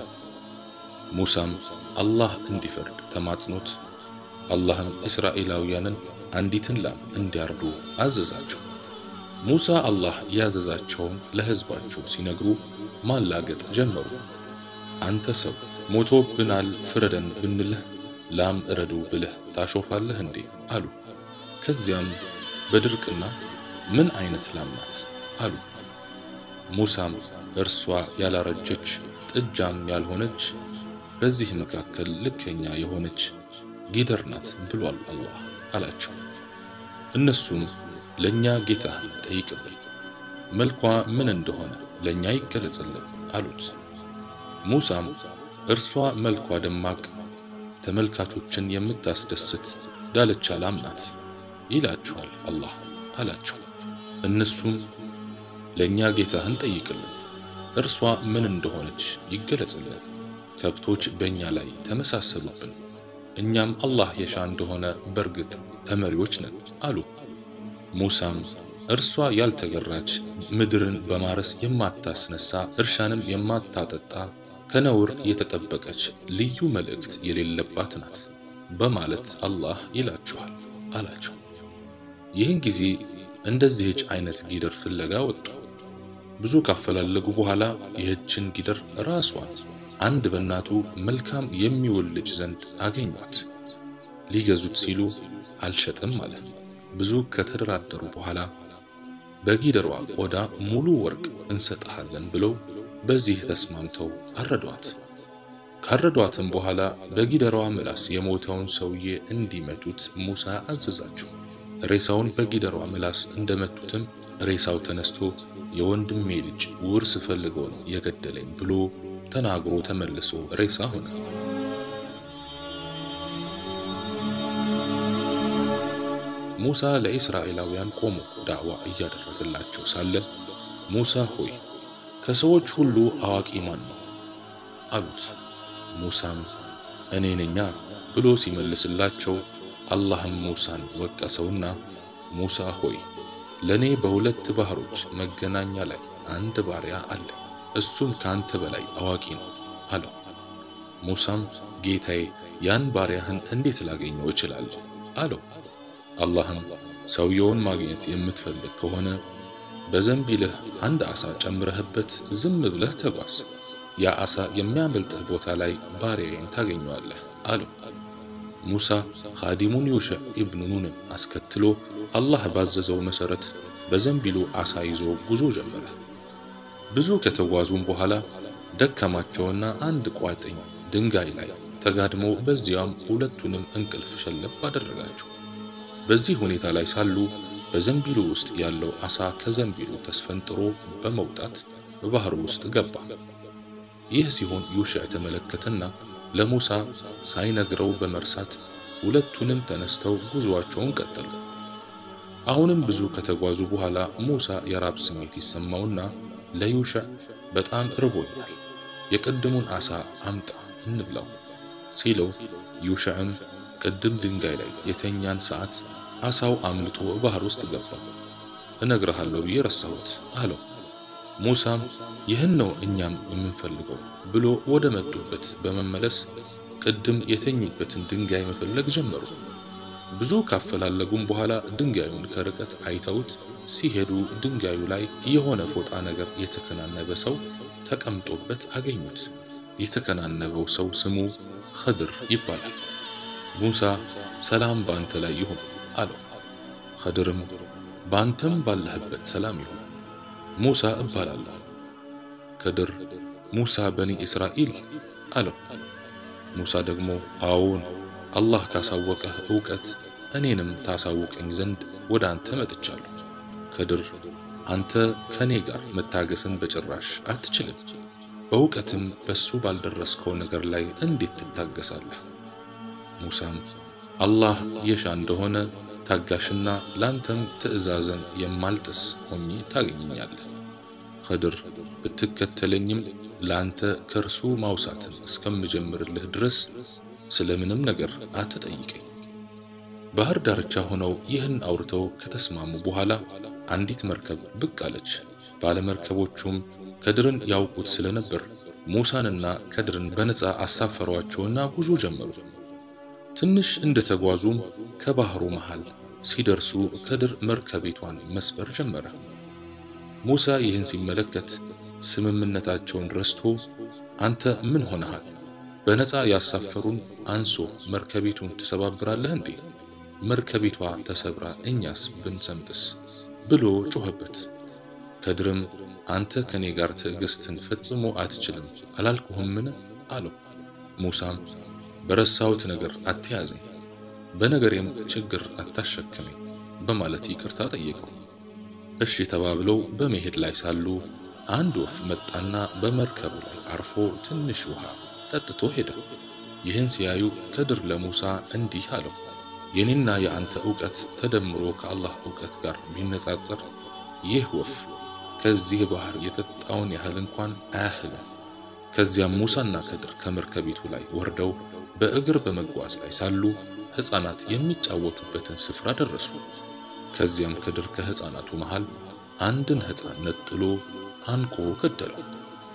ሙሳም አላህ እንዲፈርድ ተማጽኖት አላህም እስራኤላውያንን አንዲትን ላም እንዲያርዱ አዘዛቸው። ሙሳ አላህ ያዘዛቸውን ለሕዝባቸው ሲነግሩ ማላገጥ ጀመሩ። አንተ ሰው ሞቶብናል ፍረደን ብንልህ ላም እረዱ ብለህ ታሾፋለህ እንዴ? አሉ። ከዚያም በድርቅና ምን አይነት ላም ናት? አሉ። ሙሳም እርሷ ያላረጀች ጥጃም ያልሆነች በዚህ መካከል ልከኛ የሆነች ጊደር ናት ብሏል አላህ አላቸው። እነሱም ለእኛ ጌታ ጠይቅልን፣ መልኳ ምን እንደሆነ ለእኛ ይገለጽልን አሉት። ሙሳም እርሷ መልኳ ደማቅ ተመልካቾችን የምታስደስት ዳለቻ ላም ናት ይላችኋል አላህ አላቸው። እነሱም ለእኛ ጌታህን ጠይቅልን፣ እርሷ ምን እንደሆነች ይገለጽልን። ከብቶች በእኛ ላይ ተመሳሰሉብን፣ እኛም አላህ የሻ እንደሆነ በርግጥ ተመሪዎች ነን አሉ። ሙሳም እርሷ ያልተገራች ምድርን በማረስ የማታስነሳ እርሻንም የማታጠጣ ከነውር የተጠበቀች ልዩ መልእክት የሌለባት ናት በማለት አላህ ይላችኋል አላቸው። ይህን ጊዜ እንደዚህች አይነት ጊደር ፍለጋ ወጡ። ብዙ ካፈላለጉ በኋላ ይህችን ጊደር ራሷን አንድ በእናቱ መልካም የሚውል ልጅ ዘንድ አገኟት። ሊገዙት ሲሉ አልሸጥም አለ። ብዙ ከተደራደሩ በኋላ በጊደሯ ቆዳ ሙሉ ወርቅ እንሰጥሃለን ብለው በዚህ ተስማምተው አረዷት። ካረዷትም በኋላ በጊደሯ ምላስ የሞተውን ሰውዬ እንዲመቱት ሙሳ አዘዛቸው። ሬሳውን በጊደሯ ምላስ እንደመቱትም ሬሳው ተነስቶ የወንድሜ ልጅ ውርስ ፈልገው ነው የገደለኝ ብሎ ተናግሮ ተመልሶ ሬሳ ሆነ። ሙሳ ለእስራኤላውያን ቆሞ ዳዕዋ እያደረገላቸው ሳለ ሙሳ ሆይ ከሰዎች ሁሉ አዋቂ ማን ነው? አሉት። ሙሳም እኔ ነኛ ብሎ ሲመልስላቸው አላህም ሙሳን ወቀሰውና ሙሳ ሆይ ለኔ በሁለት ባህሮች መገናኛ ላይ አንድ ባሪያ አለ፣ እሱም ካንተ በላይ አዋቂ ነው አለው። ሙሳም ጌታዬ ያን ባሪያህን እንዴት ላገኘው እችላለሁ? አለው። አላህም ሰውየውን ማግኘት የምትፈልግ ከሆነ በዘንቢልህ አንድ ዓሣ ጨምረህበት ዝም ብለህ ተጓዝ፣ ያ ዓሣ የሚያመልጥህ ቦታ ላይ ባሪያዬን ታገኘዋለህ አለው። ሙሳ ኻዲሙን ዩሽዕ ኢብኑ ኑንን አስከትሎ አላህ ባዘዘው መሠረት በዘንቢሉ ዓሣ ይዞ ጉዞ ጀመረ። ብዙ ከተጓዙም በኋላ ደከማቸውና አንድ ቋጥኝ ድንጋይ ላይ ተጋድመው በዚያም ሁለቱንም እንቅልፍ ሸለብ አደረጋቸው። በዚህ ሁኔታ ላይ ሳሉ በዘንቢሉ ውስጥ ያለው ዓሣ ከዘንቢሉ ተስፈንጥሮ በመውጣት በባህሩ ውስጥ ገባ። ይህ ሲሆን ዩሽዕ ተመለከተና ለሙሳ ሳይነግረው በመርሳት ሁለቱንም ተነስተው ጉዞአቸውን ቀጠሉ። አሁንም ብዙ ከተጓዙ በኋላ ሙሳ የራብ ስሜት ይሰማውና ለዩሽዕ በጣም እርቦኛል፣ የቅድሙን ዓሣ አምጣ እንብላው ሲለው ዩሽዕም ቅድም ድንጋይ ላይ የተኛን ሰዓት ዓሣው አምልጦ ባህር ውስጥ ገባ፣ እነግርሃለሁ ብዬ ረሳሁት አለው። ሙሳም ይህን ነው እኛም የምንፈልገው ብሎ ወደ መጡበት በመመለስ ቅድም የተኙበትን ድንጋይ መፈለግ ጀመሩ። ብዙ ካፈላለጉም በኋላ ድንጋዩን ከርቀት አይተውት ሲሄዱ ድንጋዩ ላይ የሆነ ፎጣ ነገር የተከናነበ ሰው ተቀምጦበት አገኙት። የተከናነበው ሰው ስሙ ኸድር ይባላል። ሙሳ ሰላም በአንተ ላይ ይሁን አለው። ኸድርም በአንተም ባለህበት ሰላም ይሁን ሙሳ እባላለሁ። ከድር ሙሳ በኒ እስራኤል አለው። ሙሳ ደግሞ አዎን፣ አላህ ካሳወቀህ ዕውቀት እኔንም ታሳውቀኝ ዘንድ ወደ አንተ መጥቻለሁ። ከድር አንተ ከኔ ጋር መታገስን በጭራሽ አትችልም። በእውቀትም በሱ ባልደረስከው ነገር ላይ እንዴት ትታገሳለህ? ሙሳም አላህ የሻ እንደሆነ ታጋሽና ላንተም ትእዛዘን የማልጥስ ሆኜ ታገኘኛለህ። ኸድር ብትከተለኝም ላንተ ከእርሱ ማውሳትን እስከምጀምርልህ ድረስ ስለምንም ነገር አትጠይቀኝ። ባህር ዳርቻ ሆነው ይህን አውርተው ከተስማሙ በኋላ አንዲት መርከብ ብቅ አለች። ባለመርከቦቹም ከድርን ያውቁት ስለነበር ሙሳንና ከድርን በነፃ አሳፈሯቸውና ጉዞ ጀመሩ። ትንሽ እንደተጓዙም ከባህሩ መሃል ሲደርሱ ከድር መርከቢቷን መስበር ጀመረ። ሙሳ ይህን ሲመለከት ስምምነታቸውን ረስቶ አንተ ምን ሆነሃል? በነፃ ያሳፈሩን አንሶ መርከቢቱን ትሰባብራለህ እንዴ? መርከቢቷ ተሰብራ እኛስ ብንሰምጥስ? ብሎ ጮኸበት። ከድርም አንተ ከኔ ጋር ትዕግስትን ፈጽሞ አትችልም አላልኩህምን? አለው። ሙሳም በረሳሁት ነገር አትያዘኝ፣ በነገሬም ችግር አታሸክመኝ በማለት ይቅርታ ጠየቀው። እሺ ተባብለው በመሄድ ላይ ሳሉ አንድ ወፍ መጣና በመርከቡ ላይ አርፎ ትንሽ ውሃ ጠጥቶ ሄደ። ይህን ሲያዩ ከድር ለሙሳ እንዲህ አለው፣ የኔና የአንተ ዕውቀት ተደምሮ ከአላህ ዕውቀት ጋር ቢነጻጸር ይህ ወፍ ከዚህ ባህር የጠጣውን ያህል እንኳን አያህልም። ከዚያም ሙሳና ከድር ከመርከቢቱ ላይ ወርደው በእግር በመጓዝ ላይ ሳሉ ሕፃናት የሚጫወቱበትን ስፍራ ደረሱ። ከዚያም ከድር ከሕፃናቱ መሃል አንድን ሕፃን ነጥሎ አንቆ ገደለው።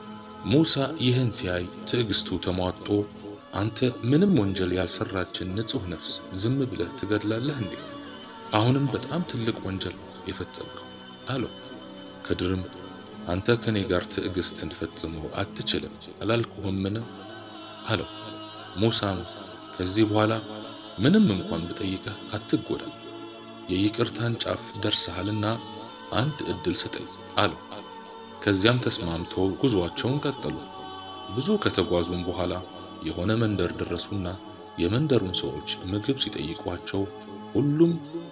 ሙሳ ይህን ሲያይ ትዕግስቱ ተሟጦ አንተ ምንም ወንጀል ያልሰራችን ንጹሕ ነፍስ ዝም ብለህ ትገድላለህ እንዴ? አሁንም በጣም ትልቅ ወንጀል የፈጸምከው አለው። ከድርም አንተ ከኔ ጋር ትዕግስትን ፈጽሞ አትችልም አላልኩህምን? አለው። ሙሳም ከዚህ በኋላ ምንም እንኳን ብጠይቀህ አትጎዳ፣ የይቅርታን ጫፍ ደርሰሃልና አንድ ዕድል ስጠኝ አለው። ከዚያም ተስማምተው ጉዞአቸውን ቀጠሉ። ብዙ ከተጓዙም በኋላ የሆነ መንደር ደረሱና የመንደሩን ሰዎች ምግብ ሲጠይቋቸው ሁሉም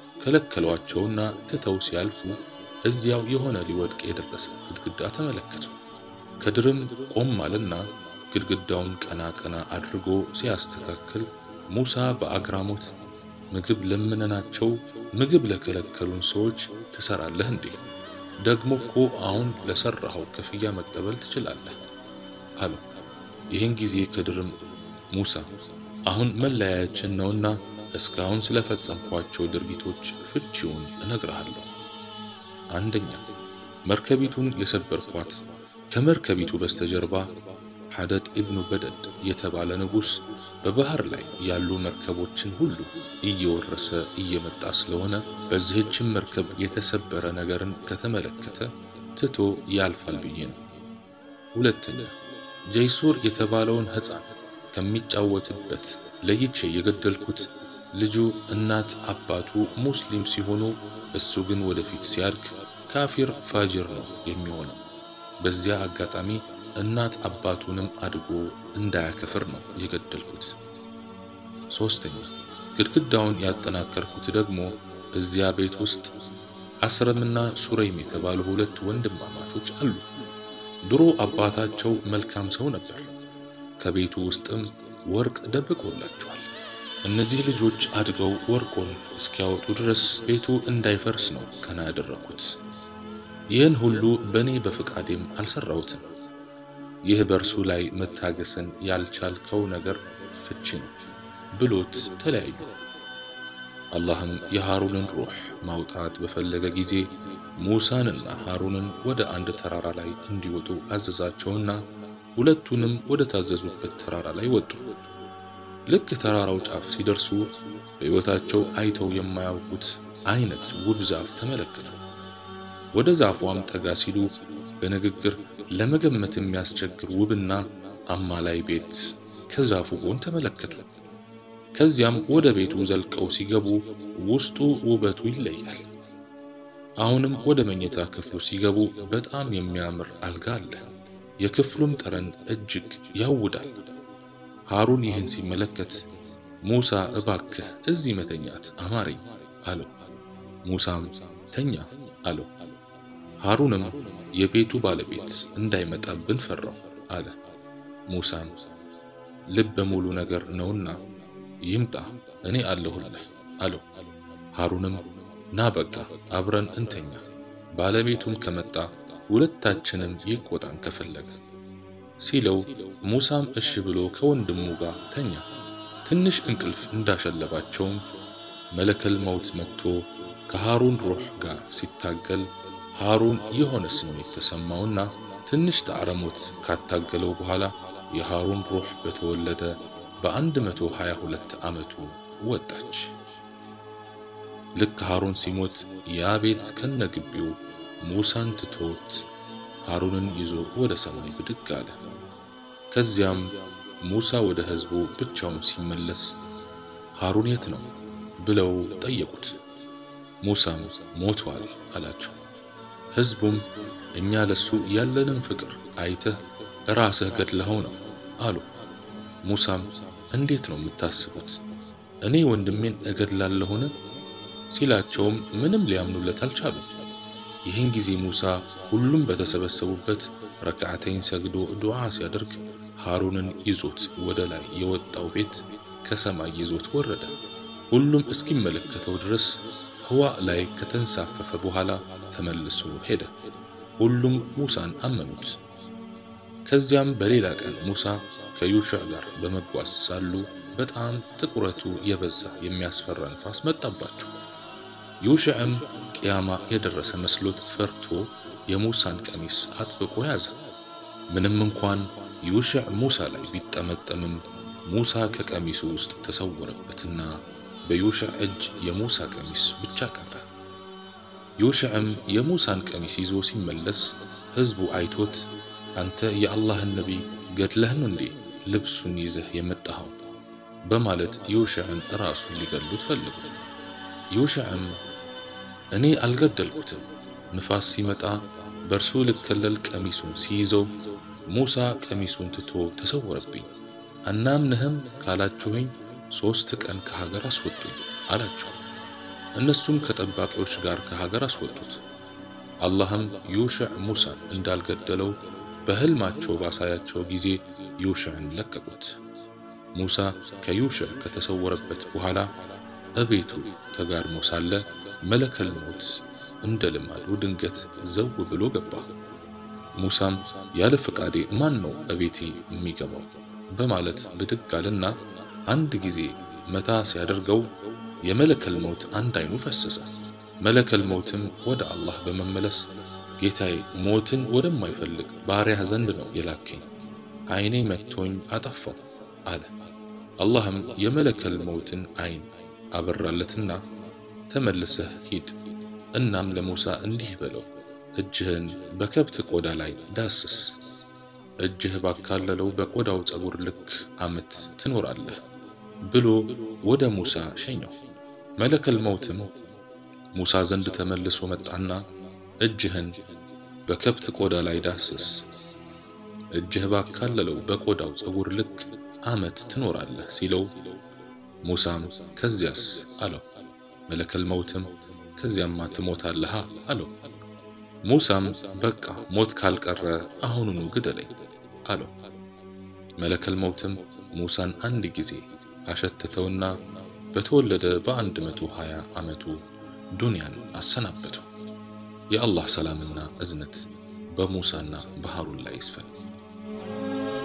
ከለከሏቸውና ትተው ሲያልፉ እዚያው የሆነ ሊወድቅ የደረሰ ግድግዳ ተመለከቱ። ከድርም ቆም አለና ግድግዳውን ቀና ቀና አድርጎ ሲያስተካክል ሙሳ በአግራሞት ምግብ ለምነናቸው ምግብ ለከለከሉን ሰዎች ትሰራለህ እንዴ? ደግሞ እኮ አሁን ለሰራኸው ክፍያ መቀበል ትችላለህ አለው። ይህን ጊዜ ከድርም ሙሳ አሁን መለያያችን ነውና እስካሁን ስለፈጸምኳቸው ድርጊቶች ፍቺውን እነግርሃለሁ። አንደኛ መርከቢቱን የሰበርኳት ከመርከቢቱ በስተጀርባ ሐደድ ኢብኑ በደድ የተባለ ንጉሥ በባህር ላይ ያሉ መርከቦችን ሁሉ እየወረሰ እየመጣ ስለሆነ በዚህችም መርከብ የተሰበረ ነገርን ከተመለከተ ትቶ ያልፋል ብዬ ነው። ሁለተኛ ጀይሱር የተባለውን ሕፃን ከሚጫወትበት ለይቼ የገደልኩት ልጁ እናት አባቱ ሙስሊም ሲሆኑ እሱ ግን ወደፊት ሲያድግ ካፊር ፋጅር ነው የሚሆነው። በዚያ አጋጣሚ እናት አባቱንም አድጎ እንዳያከፍር ነው የገደልኩት። ሶስተኛ ግድግዳውን ያጠናከርኩት ደግሞ እዚያ ቤት ውስጥ አስረምና ሱረይም የተባሉ ሁለት ወንድማማቾች አሉ። ድሮ አባታቸው መልካም ሰው ነበር። ከቤቱ ውስጥም ወርቅ ደብቆላቸዋል። እነዚህ ልጆች አድገው ወርቁን እስኪያወጡ ድረስ ቤቱ እንዳይፈርስ ነው ቀና ያደረኩት። ይህን ሁሉ በእኔ በፍቃዴም አልሰራሁትም። ይህ በእርሱ ላይ መታገስን ያልቻልከው ነገር ፍቺ ነው ብሎት ተለያዩ። አላህም የሃሩንን ሩህ ማውጣት በፈለገ ጊዜ ሙሳንና ሃሩንን ወደ አንድ ተራራ ላይ እንዲወጡ አዘዛቸውና ሁለቱንም ወደ ታዘዙበት ተራራ ላይ ወጡ። ልክ ተራራው ጫፍ ሲደርሱ በሕይወታቸው አይተው የማያውቁት አይነት ውብ ዛፍ ተመለከቱ። ወደ ዛፏም ጠጋ ሲሉ በንግግር ለመገመት የሚያስቸግር ውብና አማላይ ቤት ከዛፉ ጎን ተመለከቱ። ከዚያም ወደ ቤቱ ዘልቀው ሲገቡ ውስጡ ውበቱ ይለያል። አሁንም ወደ መኝታ ክፍሉ ሲገቡ በጣም የሚያምር አልጋ አለ። የክፍሉም ጠረን እጅግ ያውዳል። ሃሩን ይህን ሲመለከት ሙሳ እባክህ እዚህ መተኛት አማረኝ አለው። ሙሳም ተኛ አለው። ሃሩንም የቤቱ ባለቤት እንዳይመጣብን ፈራው አለ። ሙሳም ልበ ሙሉ ነገር ነውና ይምጣ እኔ አለሁልህ አለው። ሃሩንም ና በቃ አብረን እንተኛ፣ ባለቤቱም ከመጣ ሁለታችንም ይቆጣን ከፈለገ ሲለው ሙሳም እሺ ብሎ ከወንድሙ ጋር ተኛ። ትንሽ እንቅልፍ እንዳሸለባቸውም መለከል መውት መጥቶ ከሃሩን ሩህ ጋር ሲታገል ሃሩን የሆነ ስሜት ተሰማውና ትንሽ ጣዕረሞት ካታገለው በኋላ የሃሩን ሩህ በተወለደ በአንድ መቶ ሀያ ሁለት ዓመቱ ወጣች። ልክ ሃሩን ሲሞት ያ ቤት ከነግቢው ሙሳን ትቶት ሃሩንን ይዞ ወደ ሰማይ ብድግ አለ። ከዚያም ሙሳ ወደ ሕዝቡ ብቻውን ሲመለስ ሃሩን የት ነው ብለው ጠየቁት። ሙሳም ሞቷል አላቸው። ሕዝቡም እኛ ለሱ ያለንን ፍቅር አይተህ ራስህ ገድለኸው ነው አሉ። ሙሳም እንዴት ነው የምታስቡት? እኔ ወንድሜን እገድላለሁን? ሲላቸውም ምንም ሊያምኑለት አልቻሉም። ይህን ጊዜ ሙሳ ሁሉም በተሰበሰቡበት ረክዓተይን ሰግዶ ዱዓ ሲያደርግ ሃሩንን ይዞት ወደ ላይ የወጣው ቤት ከሰማይ ይዞት ወረደ። ሁሉም እስኪመለከተው ድረስ ህዋ ላይ ከተንሳፈፈ በኋላ ተመልሶ ሄደ። ሁሉም ሙሳን አመኑት። ከዚያም በሌላ ቀን ሙሳ ከዩሽዕ ጋር በመጓዝ ሳሉ በጣም ጥቁረቱ የበዛ የሚያስፈራ ንፋስ መጣባቸው። ዩሽዕም ቅያማ የደረሰ መስሎት ፈርቶ የሙሳን ቀሚስ አጥብቆ ያዘ። ምንም እንኳን ዩሽዕ ሙሳ ላይ ቢጠመጠምም ሙሳ ከቀሚሱ ውስጥ ተሰወረበትና በዩሽዕ እጅ የሙሳ ቀሚስ ብቻ ቀረ። ዩሽዕም የሙሳን ቀሚስ ይዞ ሲመለስ ሕዝቡ አይቶት አንተ የአላህን ነቢይ ገድለህን እንዴ ልብሱን ይዘህ የመጣኸው? በማለት ዩሽዕን ራሱን ሊገሉት ፈልጉ። ዩሽዕም እኔ አልገደልኩትም፣ ንፋስ ሲመጣ በእርሱ ልከለል ቀሚሱን ሲይዘው ሙሳ ቀሚሱን ትቶ ተሰወረብኝ። አናምንህም ካላችሁኝ ሦስት ቀን ከሀገር አስወጡኝ አላቸው። እነሱም ከጠባቂዎች ጋር ከሀገር አስወጡት። አላህም ዩሽዕ ሙሳን እንዳልገደለው በሕልማቸው ባሳያቸው ጊዜ ዩሽዕን ለቀቁት። ሙሳ ከዩሽዕ ከተሰወረበት በኋላ እቤቱ ተጋድሞ ሳለ መለከል ሞት እንደ ልማዱ ድንገት ዘው ብሎ ገባ። ሙሳም ያለ ፈቃዴ ማን ነው እቤቴ የሚገባው በማለት ብድግ አለና አንድ ጊዜ መታ ሲያደርገው የመለከል መውት አንድ አይኑ ፈሰሰ። መለከል መውትም ወደ አላህ በመመለስ ጌታዬ ሞትን ወደማይፈልግ ባሪያህ ዘንድ ነው የላከኝ፣ አይኔ መጥቶኝ አጠፋው አለ። አላህም የመለከል መውትን አይን አበራለትና ተመልሰህ ሂድ፣ እናም ለሙሳ እንዲህ በለው እጅህን በከብት ቆዳ ላይ ዳስስ፣ እጅህ ባካለለው በቆዳው ጸጉር ልክ ዓመት ትኖራለህ ብሎ ወደ ሙሳ ሸኘው። መለከል መውትም ሙሳ ዘንድ ተመልሶ መጣና እጅህን በከብት ቆዳ ላይ ዳስስ፣ እጅህ ባካለለው በቆዳው ጸጉር ልክ ዓመት ትኖራለህ ሲለው ሙሳም ከዚያስ አለው። መለከል መውትም ከዚያማ ትሞታለህ አለው። ሙሳም በቃ ሞት ካልቀረ አሁኑኑ ግደለኝ አለው። መለከል መውትም ሙሳን አንድ ጊዜ አሸተተውና በተወለደ በአንድ መቶ ሀያ ዓመቱ ዱንያን አሰናበተው። የአላህ ሰላምና እዝነት በሙሳና በሃሩን ላይ ይስፈን።